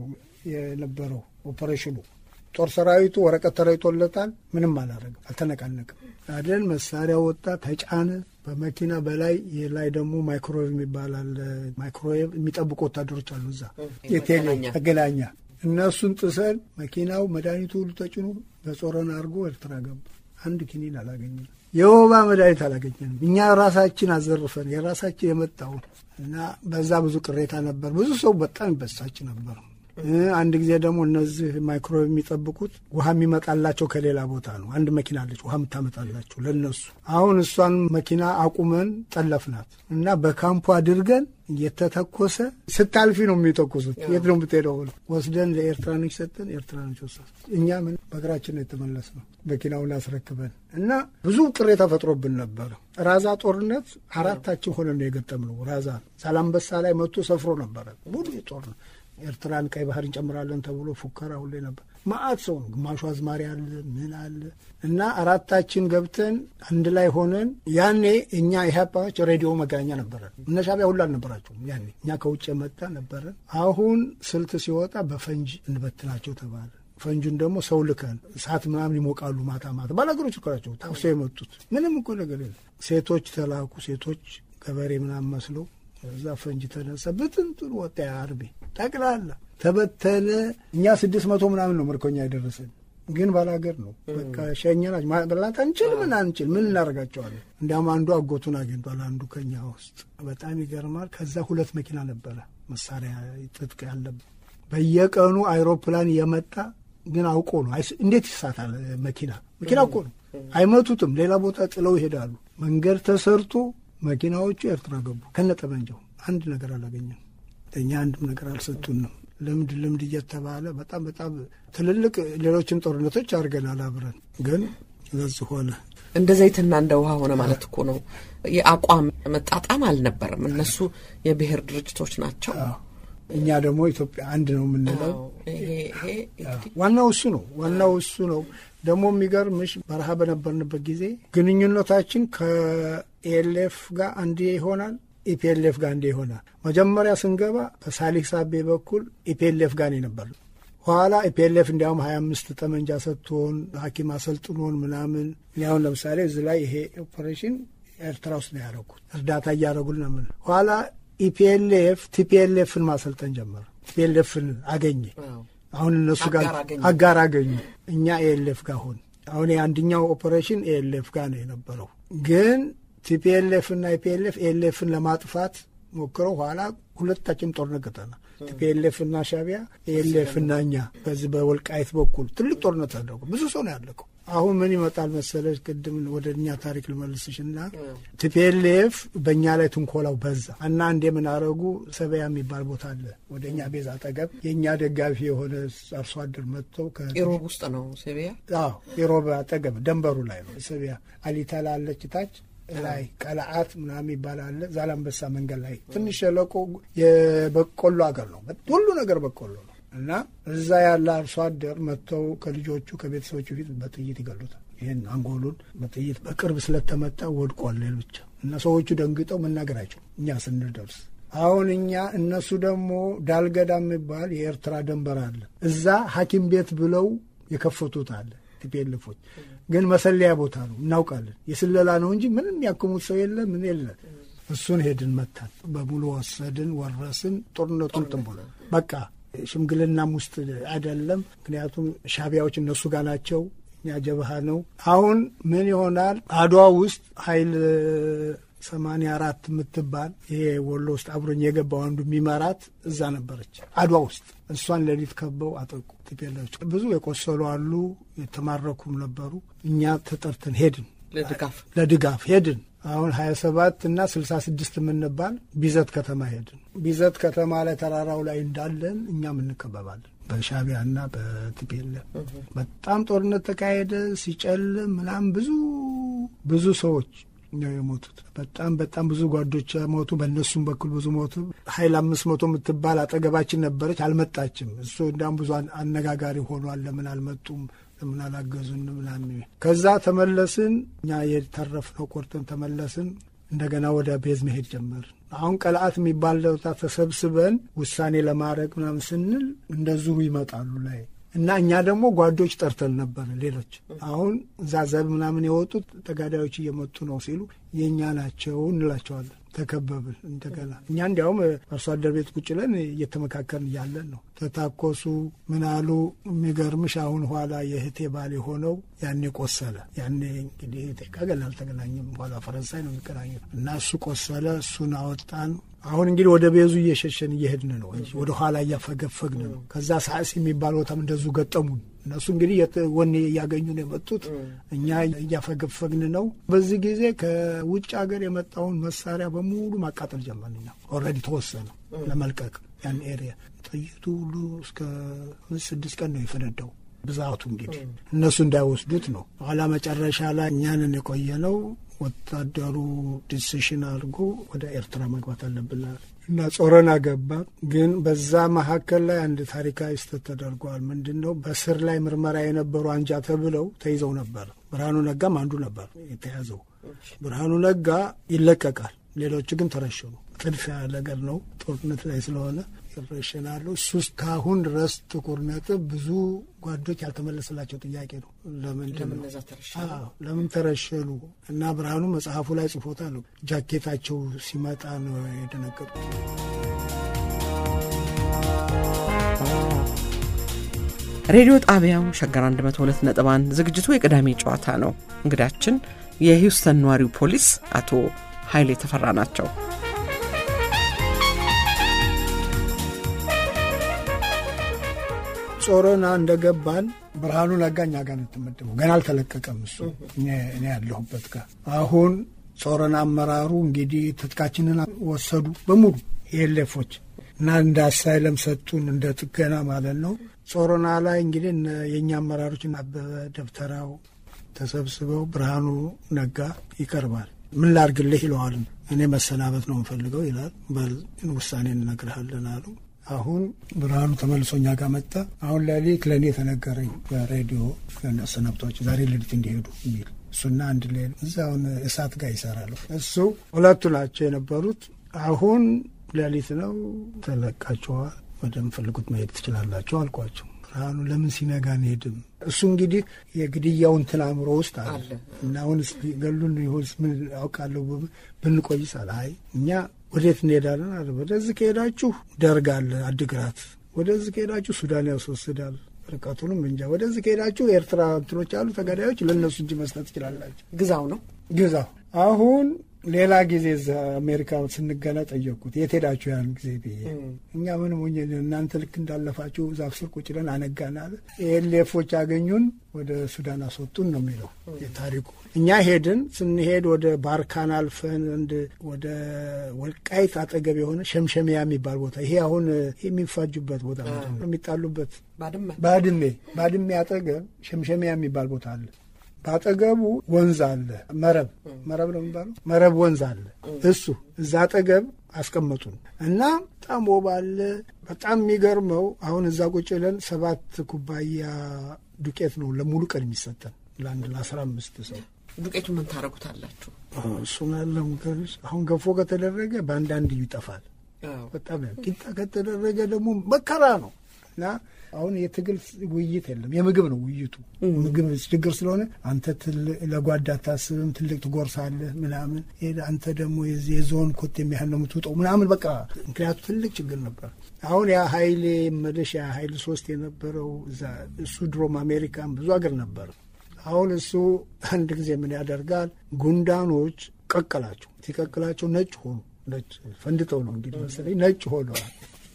B: የነበረው ኦፐሬሽኑ። ጦር ሰራዊቱ ወረቀት ተረይቶለታል። ምንም አላረግም፣ አልተነቃነቅም። አደን መሳሪያ ወጣ፣ ተጫነ በመኪና በላይ ላይ ደግሞ ማይክሮዌቭ የሚባል አለ። ማይክሮዌቭ የሚጠብቁ ወታደሮች አሉ እዛ የቴሌ መገናኛ። እነሱን ጥሰን መኪናው መድኃኒቱ ሁሉ ተጭኖ በጾረን አድርጎ ኤርትራ ገባ። አንድ ኪኒን አላገኘንም። የወባ መድኃኒት አላገኘንም። እኛ ራሳችን አዘርፈን የራሳችን የመጣውን እና በዛ ብዙ ቅሬታ ነበር። ብዙ ሰው በጣም ይበሳጭ ነበር። አንድ ጊዜ ደግሞ እነዚህ ማይክሮዌቭ የሚጠብቁት ውሃ የሚመጣላቸው ከሌላ ቦታ ነው። አንድ መኪና አለች ውሃ የምታመጣላቸው ለነሱ። አሁን እሷን መኪና አቁመን ጠለፍናት እና በካምፑ አድርገን እየተተኮሰ ስታልፊ ነው የሚተኩሱት። የት ነው የምትሄደው ብለው ወስደን ለኤርትራኖች ሰጠን። ኤርትራኖች ወሰዱ። እኛ ምን በእግራችን ነው የተመለስነው መኪናውን አስረክበን እና ብዙ ቅሬታ ፈጥሮብን ነበር። ራዛ ጦርነት አራታችን ሆነን ነው የገጠምነው። ራዛ ሳላምበሳ ላይ መጥቶ ሰፍሮ ነበረ ሙሉ ጦርነት ኤርትራን ቀይ ባህር እንጨምራለን ተብሎ ፉከራ ሁሌ ነበር። ማአት ሰው ነው። ግማሹ አዝማሪ አለ ምን አለ እና አራታችን ገብተን አንድ ላይ ሆነን ያኔ እኛ ኢህአፓዎች ሬዲዮ መገናኛ ነበረን። እነ ሻቢያ ሁሉ አልነበራቸውም ያኔ እኛ ከውጭ የመጣ ነበረን። አሁን ስልት ሲወጣ በፈንጅ እንበትናቸው ተባለ። ፈንጁን ደግሞ ሰው ልከን እሳት ምናምን ይሞቃሉ ማታ ማታ ባላገሮች እኮ ናቸው ታፍሰው የመጡት ምንም እኮ ነገር የለም። ሴቶች ተላኩ። ሴቶች ገበሬ ምናምን መስለው እዛ ፈንጅ ተነሳ። ብትንትን ወጣ አርቤ ጠቅላላ ተበተነ። እኛ ስድስት መቶ ምናምን ነው ምርኮኛ የደረሰን፣ ግን ባላገር ነው በቃ ሸኘናች። በላት አንችል ምን አንችል ምን እናደርጋቸዋለን። እንዲያውም አንዱ አጎቱን አግኝቷል። አንዱ ከኛ ውስጥ በጣም ይገርማል። ከዛ ሁለት መኪና ነበረ መሳሪያ ትጥቅ ያለበት በየቀኑ አይሮፕላን እየመጣ ግን አውቆ ነው። እንዴት ይሳታል መኪና መኪና እኮ ነው። አይመቱትም። ሌላ ቦታ ጥለው ይሄዳሉ። መንገድ ተሰርቶ መኪናዎቹ ኤርትራ ገቡ ከነጠመንጃው። አንድ ነገር አላገኘም። እኛ አንድም ነገር አልሰጡንም። ልምድ ልምድ እየተባለ በጣም በጣም ትልልቅ ሌሎችም ጦርነቶች አድርገናል አብረን፣ ግን በዚህ ሆነ።
A: እንደ ዘይትና እንደ ውሃ ሆነ ማለት እኮ ነው። የአቋም መጣጣም አልነበረም። እነሱ የብሔር ድርጅቶች ናቸው።
B: እኛ ደግሞ ኢትዮጵያ አንድ ነው የምንለው። ዋናው እሱ ነው። ዋናው እሱ ነው። ደግሞ የሚገርምሽ በረሃ በነበርንበት ጊዜ ግንኙነታችን ከኤልኤፍ ጋር አንዴ ይሆናል፣ ኢፒኤልኤፍ ጋር አንዴ ይሆናል። መጀመሪያ ስንገባ በሳሊህ ሳቤ በኩል ኢፒኤልኤፍ ጋር ነው የነበር። ኋላ ኢፒኤልኤፍ እንዲያውም ሀያ አምስት ጠመንጃ ሰጥቶን ሐኪም አሰልጥኖን ምናምን አሁን ለምሳሌ እዚህ ላይ ይሄ ኦፐሬሽን ኤርትራ ውስጥ ነው ያደረጉት። እርዳታ እያደረጉልን ምን ኋላ ኢፒኤልኤፍ ቲፒኤልኤፍን ማሰልጠን ጀመረ። ቲፒኤልኤፍን አገኘ። አሁን እነሱ ጋር አጋር አገኙ። እኛ ኤኤልኤፍ ጋር ሆን አሁን የአንድኛው ኦፐሬሽን ኤኤልኤፍ ጋር ነው የነበረው። ግን ቲፒኤልኤፍ እና ኢፒኤልኤፍ ኤኤልኤፍን ለማጥፋት ሞክረው ኋላ ሁለታችን ጦርነት ገጠና ቲፒኤልኤፍ እና ሻቢያ ኤኤልኤፍ እና እኛ በዚህ በወልቃይት በኩል ትልቅ ጦርነት አደረጉ። ብዙ ሰው ነው ያለቀው። አሁን ምን ይመጣል መሰለች፣ ቅድም ወደ እኛ ታሪክ ልመልስሽና ቲፒኤልኤፍ በእኛ ላይ ትንኮላው በዛ እና አንዴ ምን አረጉ፣ ሰበያ የሚባል ቦታ አለ ወደ እኛ ቤዝ አጠገብ የእኛ ደጋፊ የሆነ አርሶ አደር መጥተው
A: ኢሮብ ውስጥ ነው ሰቢያ።
B: አዎ ኢሮብ አጠገብ ደንበሩ ላይ ነው ሰቢያ። አሊተላ አለች ታች ላይ ቀለአት ምናምን ይባላል። ዛላንበሳ መንገድ ላይ ትንሽ ሸለቆ የበቆሎ አገር ነው፣ ሁሉ ነገር በቆሎ ነው። እና እዛ ያለ አርሶ አደር መጥተው ከልጆቹ ከቤተሰቦቹ ፊት በጥይት ይገሉታል። ይህን አንጎሉን በጥይት በቅርብ ስለተመታ ወድቋል። ሌሎች እና ሰዎቹ ደንግጠው መናገራቸው እኛ ስንደርስ አሁን እኛ እነሱ ደግሞ ዳልገዳ የሚባል የኤርትራ ደንበር አለ። እዛ ሐኪም ቤት ብለው የከፈቱት አለ። ቲፒኤልፎች ግን መሰለያ ቦታ ነው እናውቃለን። የስለላ ነው እንጂ ምንም ያክሙት ሰው የለ ምን የለ። እሱን ሄድን መታን፣ በሙሉ ወሰድን፣ ወረስን። ጦርነቱን ጥንቦለ በቃ ሽምግልናም ውስጥ አይደለም። ምክንያቱም ሻቢያዎች እነሱ ጋር ናቸው፣ እኛ ጀብሃ ነው። አሁን ምን ይሆናል አድዋ ውስጥ ኃይል ሰማንያ አራት የምትባል ይሄ ወሎ ውስጥ አብሮኝ የገባው አንዱ የሚመራት እዛ ነበረች አድዋ ውስጥ። እሷን ሌሊት ከበው አጠቁ ቲፒኤልፎች። ብዙ የቆሰሉ አሉ፣ የተማረኩም ነበሩ። እኛ ተጠርተን ሄድን
A: ለድጋፍ
B: ለድጋፍ ሄድን። አሁን ሀያ ሰባት እና ስልሳ ስድስት የምንባል ቢዘት ከተማ ሄድን። ቢዘት ከተማ ላይ ተራራው ላይ እንዳለን እኛም እንከበባለን በሻቢያ እና በቲፒኤልኤፍ በጣም ጦርነት ተካሄደ። ሲጨልም ምናምን ብዙ ብዙ ሰዎች ነው የሞቱት። በጣም በጣም ብዙ ጓዶች ሞቱ። በእነሱም በኩል ብዙ ሞቱ። ሀይል አምስት መቶ የምትባል አጠገባችን ነበረች፣ አልመጣችም። እሱ እንዲያውም ብዙ አነጋጋሪ ሆኗል። ለምን አልመጡም ለምን አላገዙን ምናምን። ከዛ ተመለስን። እኛ የተረፍነው ቆርጠን ተመለስን። እንደገና ወደ ቤዝ መሄድ ጀመርን። አሁን ቀልአት የሚባል ቦታ ተሰብስበን ውሳኔ ለማድረግ ምናምን ስንል እንደዚሁ ይመጣሉ ላይ እና እኛ ደግሞ ጓዶች ጠርተን ነበር። ሌሎች አሁን እዛ ዘብ ምናምን የወጡት ተጋዳዮች እየመጡ ነው ሲሉ የእኛ ናቸው እንላቸዋለን። ተከበብን እንደገና እኛ እንዲያውም አርሶ አደር ቤት ቁጭ ብለን እየተመካከርን እያለን ነው ተታኮሱ ምናሉ። የሚገርምሽ አሁን ኋላ የእህቴ ባል የሆነው ያኔ ቆሰለ። ያኔ እንግዲህ እህቴ ከገና አልተገናኘም። ኋላ ፈረንሳይ ነው የሚገናኘው እና እሱ ቆሰለ። እሱን አወጣን። አሁን እንግዲህ ወደ ቤዙ እየሸሸን እየሄድን ነው እንጂ ወደ ኋላ እያፈገፈግን ነው። ከዛ ሳዕስ የሚባል ቦታም እንደዙ ገጠሙን። እነሱ እንግዲህ ወኔ እያገኙ ነው የመጡት፣ እኛ እያፈገፈግን ነው። በዚህ ጊዜ ከውጭ ሀገር የመጣውን መሳሪያ በሙሉ ማቃጠል ጀመርን። እኛ ኦልሬዲ ተወሰነ ለመልቀቅ ያን ኤሪያ። ጥይቱ ሁሉ እስከ ስድስት ቀን ነው የፈነዳው ብዛቱ እንግዲህ እነሱ እንዳይወስዱት ነው። ኋላ መጨረሻ ላይ እኛንን የቆየ ነው ወታደሩ ዲሲሽን አድርጎ ወደ ኤርትራ መግባት አለብናል እና ጾረና ገባ። ግን በዛ መካከል ላይ አንድ ታሪካዊ ስህተት ተደርጓል። ምንድን ነው? በስር ላይ ምርመራ የነበሩ አንጃ ተብለው ተይዘው ነበር። ብርሃኑ ነጋም አንዱ ነበር የተያዘው። ብርሃኑ ነጋ ይለቀቃል፣ ሌሎቹ ግን ተረሸኑ። ጥድፊያ ነገር ነው፣ ጦርነት ላይ ስለሆነ ይረሸናሉ። እሱ እስካሁን ድረስ ጥቁር ነጥብ ብዙ ጓዶች ያልተመለሰላቸው ጥያቄ ነው። ለምንድን ነው ለምን ተረሸኑ? እና ብርሃኑ መጽሐፉ ላይ ጽፎታል። ጃኬታቸው ሲመጣ ነው የደነገጡት።
A: ሬዲዮ ጣቢያው ሸገር 102 ነጥብ 1 ዝግጅቱ የቅዳሜ ጨዋታ ነው። እንግዳችን የሂውስተን ነዋሪው ፖሊስ አቶ ኃይሌ ተፈራ ናቸው።
B: ጾረና እንደገባን ብርሃኑ ነጋ እኛ ጋር ነው የተመደበው። ገና አልተለቀቀም እሱ እኔ ያለሁበት ጋር። አሁን ጾረና አመራሩ እንግዲህ ትጥቃችንን ወሰዱ በሙሉ የሌፎች እና እንደ አሳይለም ሰጡን፣ እንደ ጥገና ማለት ነው። ጾረና ላይ እንግዲህ የእኛ አመራሮች አበበ ደብተራው ተሰብስበው ብርሃኑ ነጋ ይቀርባል። ምን ላርግልህ ይለዋል። እኔ መሰናበት ነው የምፈልገው ይላል። በል ውሳኔ እንነግርሃለን አሉ። አሁን ብርሃኑ ተመልሶ እኛ ጋር መጣ። አሁን ሌሊት ለእኔ የተነገረኝ በሬዲዮ ሰነብቶች ዛሬ ሌሊት እንዲሄዱ የሚል እሱና አንድ ሌ እዛውን እሳት ጋር ይሰራሉ። እሱ ሁለቱ ናቸው የነበሩት። አሁን ሌሊት ነው ተለቃችኋል፣ ወደምፈልጉት መሄድ ትችላላቸው አልኳቸው። ብርሃኑ ለምን ሲነጋ አንሄድም? እሱ እንግዲህ የግድያው እንትን አእምሮ ውስጥ አለ እና አሁን ገሉን ይሆንስ ምን አውቃለሁ ብንቆይስ አለ። አይ እኛ ወዴት እንሄዳለን አለ። ወደዚህ ከሄዳችሁ ደርግ አለ አድግራት፣ ወደዚህ ከሄዳችሁ ሱዳን ያስወስዳል ርቀቱንም እንጃ። ወደዚህ ከሄዳችሁ ኤርትራ እንትኖች አሉ ተጋዳዮች፣ ለእነሱ እጅ መስጠት ትችላላችሁ።
A: ግዛው ነው
B: ግዛው። አሁን ሌላ ጊዜ እዛ አሜሪካ ስንገና ጠየቅኩት የት ሄዳችሁ ያን ጊዜ ብዬ እኛ ምንም ሆኜ እናንተ ልክ እንዳለፋችሁ ዛፍ ስር ቁጭ ብለን አነጋን አለ። ኤሌፎች አገኙን ወደ ሱዳን አስወጡን ነው የሚለው ታሪኩ። እኛ ሄድን። ስንሄድ ወደ ባርካን አልፈን እንድ ወደ ወልቃይት አጠገብ የሆነ ሸምሸሚያ የሚባል ቦታ ይሄ አሁን የሚፋጁበት ቦታ ምንድን ነው የሚጣሉበት
A: ባድመ
B: ባድሜ ባድሜ አጠገብ ሸምሸሚያ የሚባል ቦታ አለ። በአጠገቡ ወንዝ አለ። መረብ መረብ ነው የሚባለው መረብ ወንዝ አለ። እሱ እዛ አጠገብ አስቀመጡን እና በጣም ወባ አለ። በጣም የሚገርመው አሁን እዛ ቁጭ ብለን ሰባት ኩባያ ዱቄት ነው ለሙሉ ቀን የሚሰጠን ለአንድ ለአስራ አምስት ሰው
A: ዱቄቱ ምን ታደርጉታላችሁ?
B: እሱን አለም አሁን ገፎ ከተደረገ በአንዳንድ ይጠፋል። በጣም ቂጣ ከተደረገ ደግሞ መከራ ነው እና አሁን የትግል ውይይት የለም፣ የምግብ ነው ውይይቱ። ምግብ ችግር ስለሆነ አንተ ለጓዳ አታስብም፣ ትልቅ ትጎርሳለህ ምናምን፣ አንተ ደግሞ የዞን ኮት የሚያህል ነው የምትውጠው ምናምን በቃ ምክንያቱ ትልቅ ችግር ነበር። አሁን ያ ሀይሌ መለሽ ያ ሀይል ሶስት የነበረው እዛ እሱ ድሮም አሜሪካን ብዙ አገር ነበር። አሁን እሱ አንድ ጊዜ ምን ያደርጋል፣ ጉንዳኖች ቀቀላቸው። ሲቀቅላቸው ነጭ ሆኑ። ነጭ ፈንድጠው ነው እንግዲህ መሰለኝ ነጭ ሆነዋል።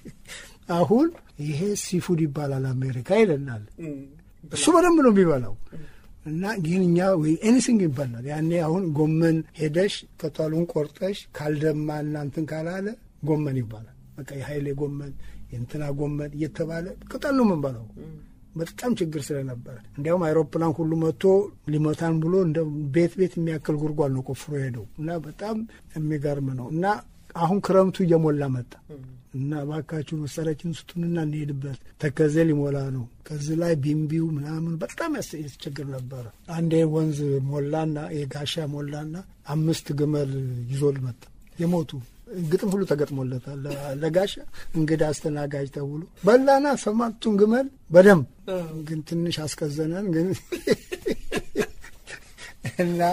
B: አሁን ይሄ ሲፉድ ይባላል አሜሪካ ይለናል። እሱ በደንብ ነው የሚበላው እና ግን እኛ ወይ ኤኒሲንግ ይባላል። ያኔ አሁን ጎመን ሄደሽ ቅጠሉን ቆርጠሽ ካልደማ እናንትን ካላለ ጎመን ይባላል። በቃ የሀይሌ ጎመን የእንትና ጎመን እየተባለ ቅጠል ነው የምንበላው። በጣም ችግር ስለነበረ እንዲያውም አይሮፕላን ሁሉ መጥቶ ሊመታን ብሎ እንደ ቤት ቤት የሚያክል ጉድጓድ ነው ቆፍሮ ሄደው እና በጣም የሚገርም ነው እና አሁን ክረምቱ እየሞላ መጣ እና እባካችሁ መሳሪያችን ስጡንና እንሄድበት። ተከዜ ሊሞላ ነው። ከዚህ ላይ ቢምቢው ምናምን በጣም ያስቸግር ነበረ። አንዴ ወንዝ ሞላና የጋሻ ሞላና አምስት ግመል ይዞል መጣ የሞቱ ግጥም ሁሉ ተገጥሞለታል። ለጋሻ እንግዳ አስተናጋጅ ተብሎ በላና ሰማቱን ግመል በደንብ ግን ትንሽ አስቀዘነን ግን እና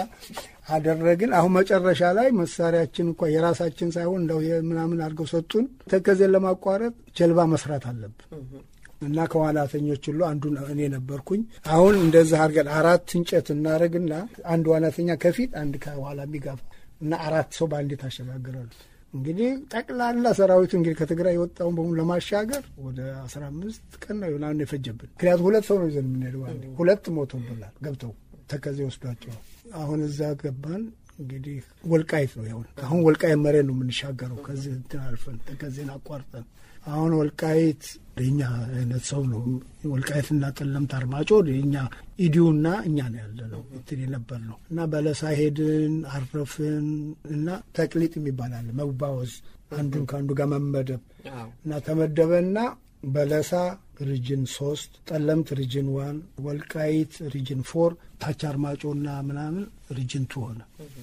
B: አደረግን። አሁን መጨረሻ ላይ መሳሪያችን እንኳ የራሳችን ሳይሆን እንደው ምናምን አድርገው ሰጡን። ተከዜን ለማቋረጥ ጀልባ መስራት አለብን እና ከዋናተኞች ሁሉ አንዱ እኔ ነበርኩኝ። አሁን እንደዛ አድርገን አራት እንጨት እናደርግና አንድ ዋናተኛ ከፊት አንድ ከኋላ የሚጋፋ እና አራት ሰው በአንዴ ታሸጋግራሉ። እንግዲህ ጠቅላላ ሰራዊቱ እንግዲህ ከትግራይ የወጣውን በሙሉ ለማሻገር ወደ አስራ አምስት ቀን ነው ምናምን የፈጀብን። ምክንያቱም ሁለት ሰው ነው ይዘን የምንሄደው። አንዴ ሁለት ሞቶብናል ገብተው ተከዜ ወስዷቸው። አሁን እዛ ገባን። እንግዲህ ወልቃይት ነው ያሁን አሁን ወልቃይት መሬት ነው የምንሻገረው። ከዚህ እንትን አልፈን ተከዜን አቋርጠን አሁን ወልቃይት የኛ አይነት ሰው ነው። ወልቃይትና ጠለምት አርማጮ የኛ ኢዲዩና እኛ ነው ያለ ነው እንትን የነበር ነው እና በለሳ ሄድን አረፍን እና ተቅሊጥ የሚባል አለ መባወዝ አንዱን ከአንዱ ጋር መመደብ እና ተመደበና በለሳ ሪጅን ሶስት ጠለምት ሪጅን ዋን ወልቃይት ሪጅን ፎር ታች አርማጮና ምናምን ሪጅን ቱ ሆነ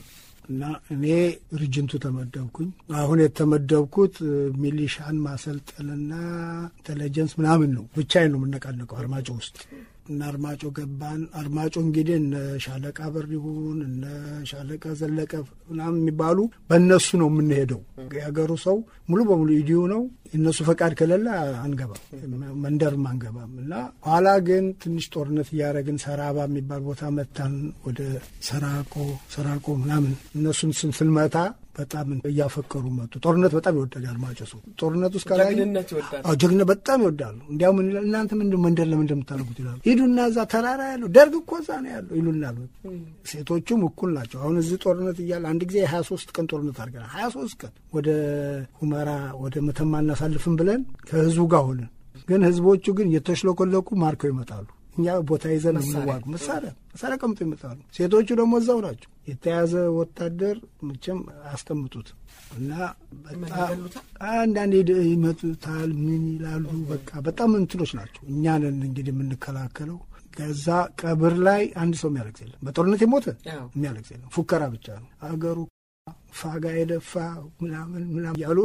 B: እና እኔ ሪጅንቱ ተመደብኩኝ። አሁን የተመደብኩት ሚሊሻን ማሰልጠንና ኢንቴሊጀንስ ምናምን ነው። ብቻዬን ነው የምነቃነቀው አርማጮ ውስጥ እና አርማጮ ገባን። አርማጮ እንግዲህ እነ ሻለቃ በሪሁን እነ ሻለቃ ዘለቀ ምናምን የሚባሉ በእነሱ ነው የምንሄደው። የሀገሩ ሰው ሙሉ በሙሉ ኢዲዩ ነው። እነሱ ፈቃድ ከሌለ አንገባም፣ መንደርም አንገባም። እና ኋላ ግን ትንሽ ጦርነት እያደረግን ሰራባ የሚባል ቦታ መታን። ወደ ሰራቆ ሰራቆ ምናምን እነሱን ስንመታ በጣም እያፈቀሩ መጡ። ጦርነት በጣም ይወዳል አርማጮ ሰው ጦርነት ውስጥ ከላይ ጀግነት በጣም ይወዳሉ። እንዲያውም እናንተ ምንድን መንደር ለምን እንደምታደርጉት ይላሉ። ሂዱና እዛ ተራራ ያለው ደርግ እኮ እዛ ነው ያለው ይሉናል። ሴቶቹም እኩል ናቸው። አሁን እዚህ ጦርነት እያለ አንድ ጊዜ የሀያ ሶስት ቀን ጦርነት አድርገናል። ሀያ ሶስት ቀን ወደ ሁመራ ወደ መተማ እናሳልፍም ብለን ከህዝቡ ጋር ሆነን፣ ግን ህዝቦቹ ግን እየተሽለኮለኩ ማርከው ይመጣሉ። እኛ ቦታ ይዘን የምንዋጉ መሳሪያ መሳሪያ ቀምጦ ይመጣሉ። ሴቶቹ ደግሞ እዛው ናቸው። የተያዘ ወታደር መቼም አያስቀምጡት እና በጣም አንዳንድ ይመጡታል። ምን ይላሉ? በቃ በጣም እንትኖች ናቸው። እኛንን እንግዲህ የምንከላከለው ከዛ ቀብር ላይ አንድ ሰው የሚያለቅስ የለም። በጦርነት የሞተ የሚያለቅስ የለም። ፉከራ ብቻ ነው። አገሩ ፋጋ የደፋ ምናምን ምናምን እያሉ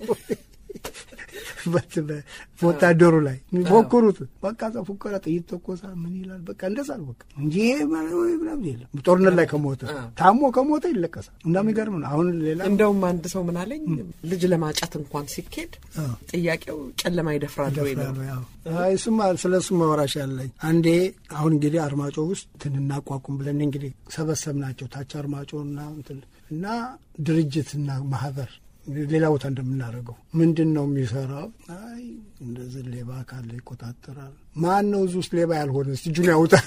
B: ወታደሩ ላይ የሚፎክሩት በቃ ዛ ፉከራ ጥይት ተኮሳ ምን ይላል በቃ እንደዛ ነው በቃ እንጂ ምናምን የለም። ጦርነት ላይ ከሞተ ታሞ ከሞተ ይለቀሳል። እንደሚገርም ነው። አሁን ሌላ
A: እንደውም አንድ ሰው ምን አለኝ ልጅ ለማጫት እንኳን ሲኬድ ጥያቄው ጨለማ ይደፍራል ወይ ነው።
B: እሱማ ስለ እሱ መወራሽ ያለኝ አንዴ አሁን እንግዲህ አርማጮ ውስጥ እንትን እናቋቁም ብለን እንግዲህ ሰበሰብ ናቸው ታች አርማጮ እና እና ድርጅትና ማህበር ሌላ ቦታ እንደምናደርገው ምንድን ነው የሚሰራው? አይ እንደዚህ ሌባ ካለ ይቆጣጠራል። ማን ነው እዚህ ውስጥ ሌባ ያልሆነ እስቲ እጁን ያውጣል።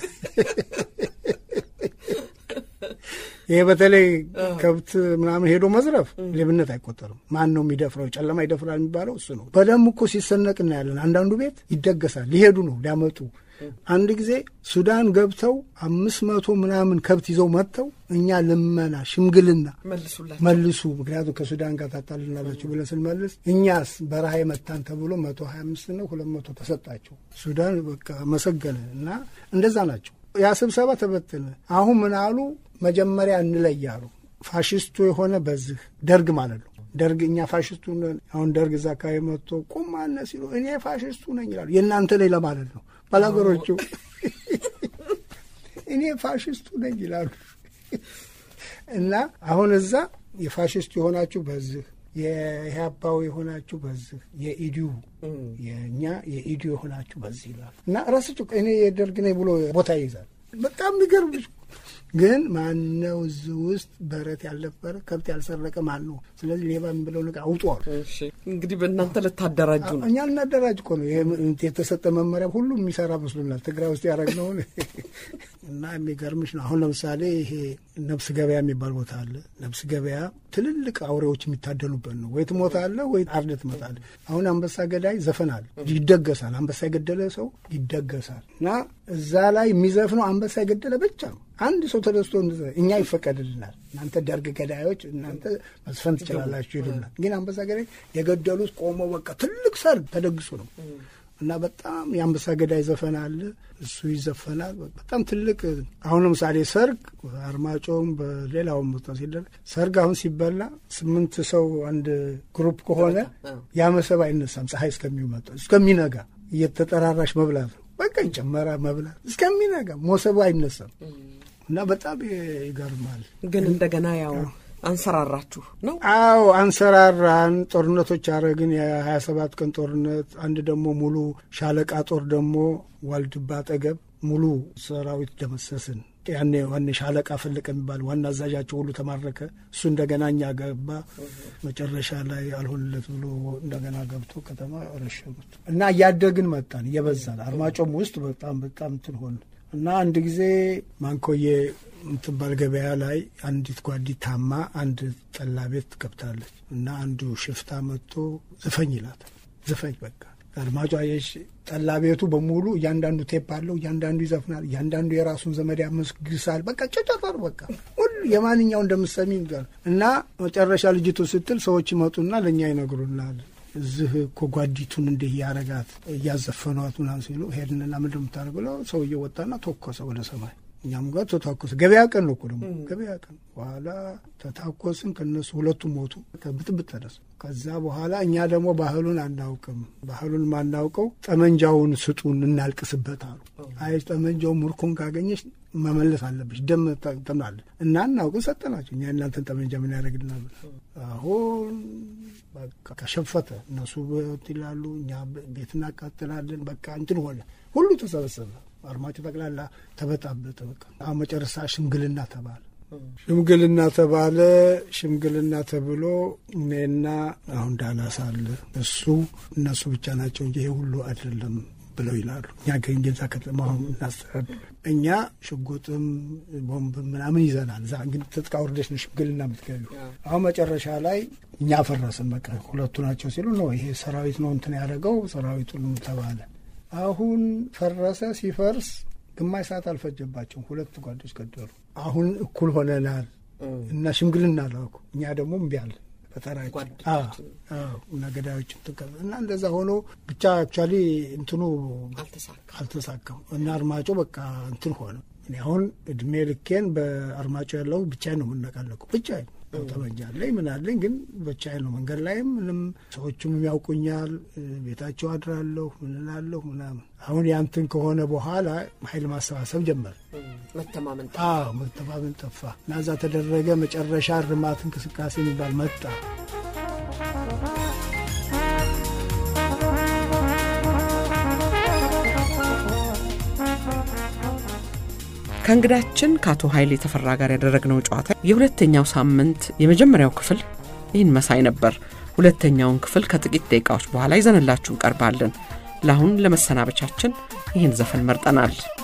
B: ይሄ በተለይ ከብት ምናምን ሄዶ መዝረፍ ሌብነት አይቆጠርም። ማን ነው የሚደፍረው? ጨለማ ይደፍራል የሚባለው እሱ ነው። በደም እኮ ሲሰነቅ እናያለን። አንዳንዱ ቤት ይደገሳል። ሊሄዱ ነው ሊያመጡ አንድ ጊዜ ሱዳን ገብተው አምስት መቶ ምናምን ከብት ይዘው መጥተው እኛ ልመና ሽምግልና መልሱ፣ ምክንያቱም ከሱዳን ጋር ታጣልናላችሁ ብለን ስንመልስ እኛስ በረሃ የመታን ተብሎ መቶ ሀያ አምስት ነው ሁለት መቶ ተሰጣቸው። ሱዳን በቃ መሰገነ እና እንደዛ ናቸው። ያ ስብሰባ ተበተነ። አሁን ምን አሉ? መጀመሪያ እንለያሉ። ፋሽስቱ የሆነ በዚህ ደርግ ማለት ነው ደርግ እኛ ፋሽስቱ አሁን ደርግ እዛ አካባቢ መጥቶ ቁም አለ ሲሉ እኔ ፋሽስቱ ነኝ ይላሉ። የእናንተ ላይ ለማለት ነው ባላገሮቹ እኔ ፋሽስቱ ነኝ ይላሉ። እና አሁን እዛ የፋሽስቱ የሆናችሁ በዚህ የኢህአፓው የሆናችሁ በዚህ የኢዲዩ የእኛ የኢዲዩ የሆናችሁ በዚህ ይላሉ። እና ራሳቸው እኔ የደርግ ነኝ ብሎ ቦታ ይይዛል። በጣም የሚገርም ግን ማነው እዚህ ውስጥ በረት ያልነበረ ከብት ያልሰረቀ ማን ነው? ስለዚህ ሌባ የሚብለው ነገር አውጧል።
A: እንግዲህ በእናንተ ልታደራጁ ነው።
B: እኛ ልናደራጅ እኮ ነው። የተሰጠ መመሪያ ሁሉ የሚሰራ መስሎናል። ትግራይ ውስጥ ያደረግነውን እና የሚገርምሽ ነው። አሁን ለምሳሌ ይሄ ነብስ ገበያ የሚባል ቦታ አለ። ነብስ ገበያ ትልልቅ አውሬዎች የሚታደሉበት ነው። ወይ ትሞታለህ ወይ አርደህ ትመጣለህ። አሁን አንበሳ ገዳይ ዘፈን አለ፣ ይደገሳል። አንበሳ የገደለ ሰው ይደገሳል። እና እዛ ላይ የሚዘፍነው አንበሳ የገደለ ብቻ ነው። አንድ ሰው ተደስቶ እኛ ይፈቀድልናል፣ እናንተ ደርግ ገዳዮች እናንተ መዝፈን ትችላላችሁ ይሉናል። ግን አንበሳ ገዳይ የገደሉት ቆመው በቃ ትልቅ ሰርግ ተደግሶ ነው እና በጣም የአንበሳ ገዳይ ዘፈን አለ፣ እሱ ይዘፈናል። በጣም ትልቅ አሁን ለምሳሌ ሰርግ አርማጮም በሌላውም ቦታ ሲደረግ ሰርግ አሁን ሲበላ ስምንት ሰው አንድ ግሩፕ ከሆነ ያ መሰብ አይነሳም። ፀሐይ እስከሚመጣ እስከሚነጋ እየተጠራራሽ መብላት ነው። በቃ ይጨመራ መብላት እስከሚነጋ ሞሰቡ አይነሳም። እና በጣም ይገርማል።
A: ግን እንደገና ያው አንሰራራችሁ ነው?
B: አዎ አንሰራራን። ጦርነቶች አረግን። የሀያ ሰባት ቀን ጦርነት፣ አንድ ደግሞ ሙሉ ሻለቃ ጦር ደግሞ ዋልድባ አጠገብ ሙሉ ሰራዊት ደመሰስን። ያኔ ዋኔ ሻለቃ ፈለቀ የሚባል ዋና አዛዣቸው ሁሉ ተማረከ። እሱ እንደገና እኛ ገባ። መጨረሻ ላይ አልሆንለት ብሎ እንደገና ገብቶ ከተማ ረሸኑት እና እያደግን መጣን፣ እየበዛን አርማጮም ውስጥ በጣም በጣም እንትን ሆን እና አንድ ጊዜ ማንኮዬ የምትባል ገበያ ላይ አንዲት ጓዲ ታማ አንድ ጠላ ቤት ገብታለች እና አንዱ ሽፍታ መጥቶ ዝፈኝ ይላታል። ዝፈኝ በቃ አድማጯ የሽ ጠላ ቤቱ በሙሉ እያንዳንዱ ቴፕ አለው። እያንዳንዱ ይዘፍናል። እያንዳንዱ የራሱን ዘመድ ያመስግሳል። በቃ ጨጨጠር በቃ ሁሉ የማንኛው እንደምሰሚ እና መጨረሻ ልጅቱ ስትል ሰዎች ይመጡና ለእኛ ይነግሩናል። እዚህ እኮ ጓዲቱን እንዲህ እያረጋት እያዘፈኗት ምናምን ሲሉ ሄድንና ምንድን የምታደርገው ሰውዬው ወጣና ተኮሰ ወደ ሰማይ። እኛም ጋር ተታኮሰ። ገበያ ቀን ነው እኮ ደግሞ ገበያ ቀን። በኋላ ተታኮስን፣ ከነሱ ሁለቱም ሞቱ። ብጥብጥ ተነሳ። ከዛ በኋላ እኛ ደግሞ ባህሉን አናውቅም። ባህሉን ማናውቀው ጠመንጃውን ስጡን እናልቅስበት አሉ። አይ ጠመንጃው ምርኮን ካገኘች መመለስ አለብሽ ደም ተምናለ እና እናውቅን ሰጠናቸው። እኛ እናንተን ጠመንጃ ምን ያደርግልናል? አሁን በቃ ከሸፈተ እነሱ ይላሉ፣ እኛ ቤት እናቃጥላለን። በቃ እንትን ሆነ። ሁሉ ተሰበሰበ። አርማጭሆ ጠቅላላ ተበጣበጠ። በቃ አሁን መጨረሻ ሽምግልና ተባለ። ሽምግልና ተባለ። ሽምግልና ተብሎ እኔና አሁን ዳላስ አለ እሱ እነሱ ብቻ ናቸው እንጂ ይሄ ሁሉ አይደለም ብለው ይላሉ። እኛ ከእንጌዛ ከተማ አሁን እናስተዳድር እኛ ሽጉጥም ቦምብም ምናምን ይዘናል። እዛ እንግዲህ ትጥቅ አውርደሽ ነው ሽምግልና የምትገቢው። አሁን መጨረሻ ላይ እኛ ፈረስን። በቃ ሁለቱ ናቸው ሲሉ ነው ይሄ ሰራዊት ነው እንትን ያደረገው ሰራዊቱን ተባለ። አሁን ፈረሰ። ሲፈርስ ግማሽ ሰዓት አልፈጀባቸውም። ሁለት ጓዶች ገደሉ። አሁን እኩል ሆነናል እና ሽምግልና ላኩ። እኛ ደግሞ እምቢ አለን በተራችን እና ገዳዮችን ትቀበ እና እንደዛ ሆኖ ብቻ አክቹዋሊ እንትኑ አልተሳካም እና አርማጮ በቃ እንትን ሆነ። እኔ አሁን እድሜ ልኬን በአርማጮ ያለው ብቻዬን ነው የምነቃለቀው ብቻዬን ጠመንጃ አለኝ ምን አለኝ፣ ግን ብቻዬን ነው። መንገድ ላይም ምንም ሰዎቹም ያውቁኛል። ቤታቸው አድራለሁ ምን እላለሁ ምናምን። አሁን ያንትን ከሆነ በኋላ ኃይል ማሰባሰብ ጀመር።
A: መተማመን
B: አዎ መተማመን ጠፋ እና እዛ ተደረገ። መጨረሻ እርማት እንቅስቃሴ የሚባል መጣ።
A: ከእንግዳችን ከአቶ ኃይሌ ተፈራ ጋር ያደረግነው ጨዋታ የሁለተኛው ሳምንት የመጀመሪያው ክፍል ይህን መሳይ ነበር። ሁለተኛውን ክፍል ከጥቂት ደቂቃዎች በኋላ ይዘንላችሁ እንቀርባለን። ለአሁን ለመሰናበቻችን ይህን ዘፈን መርጠናል።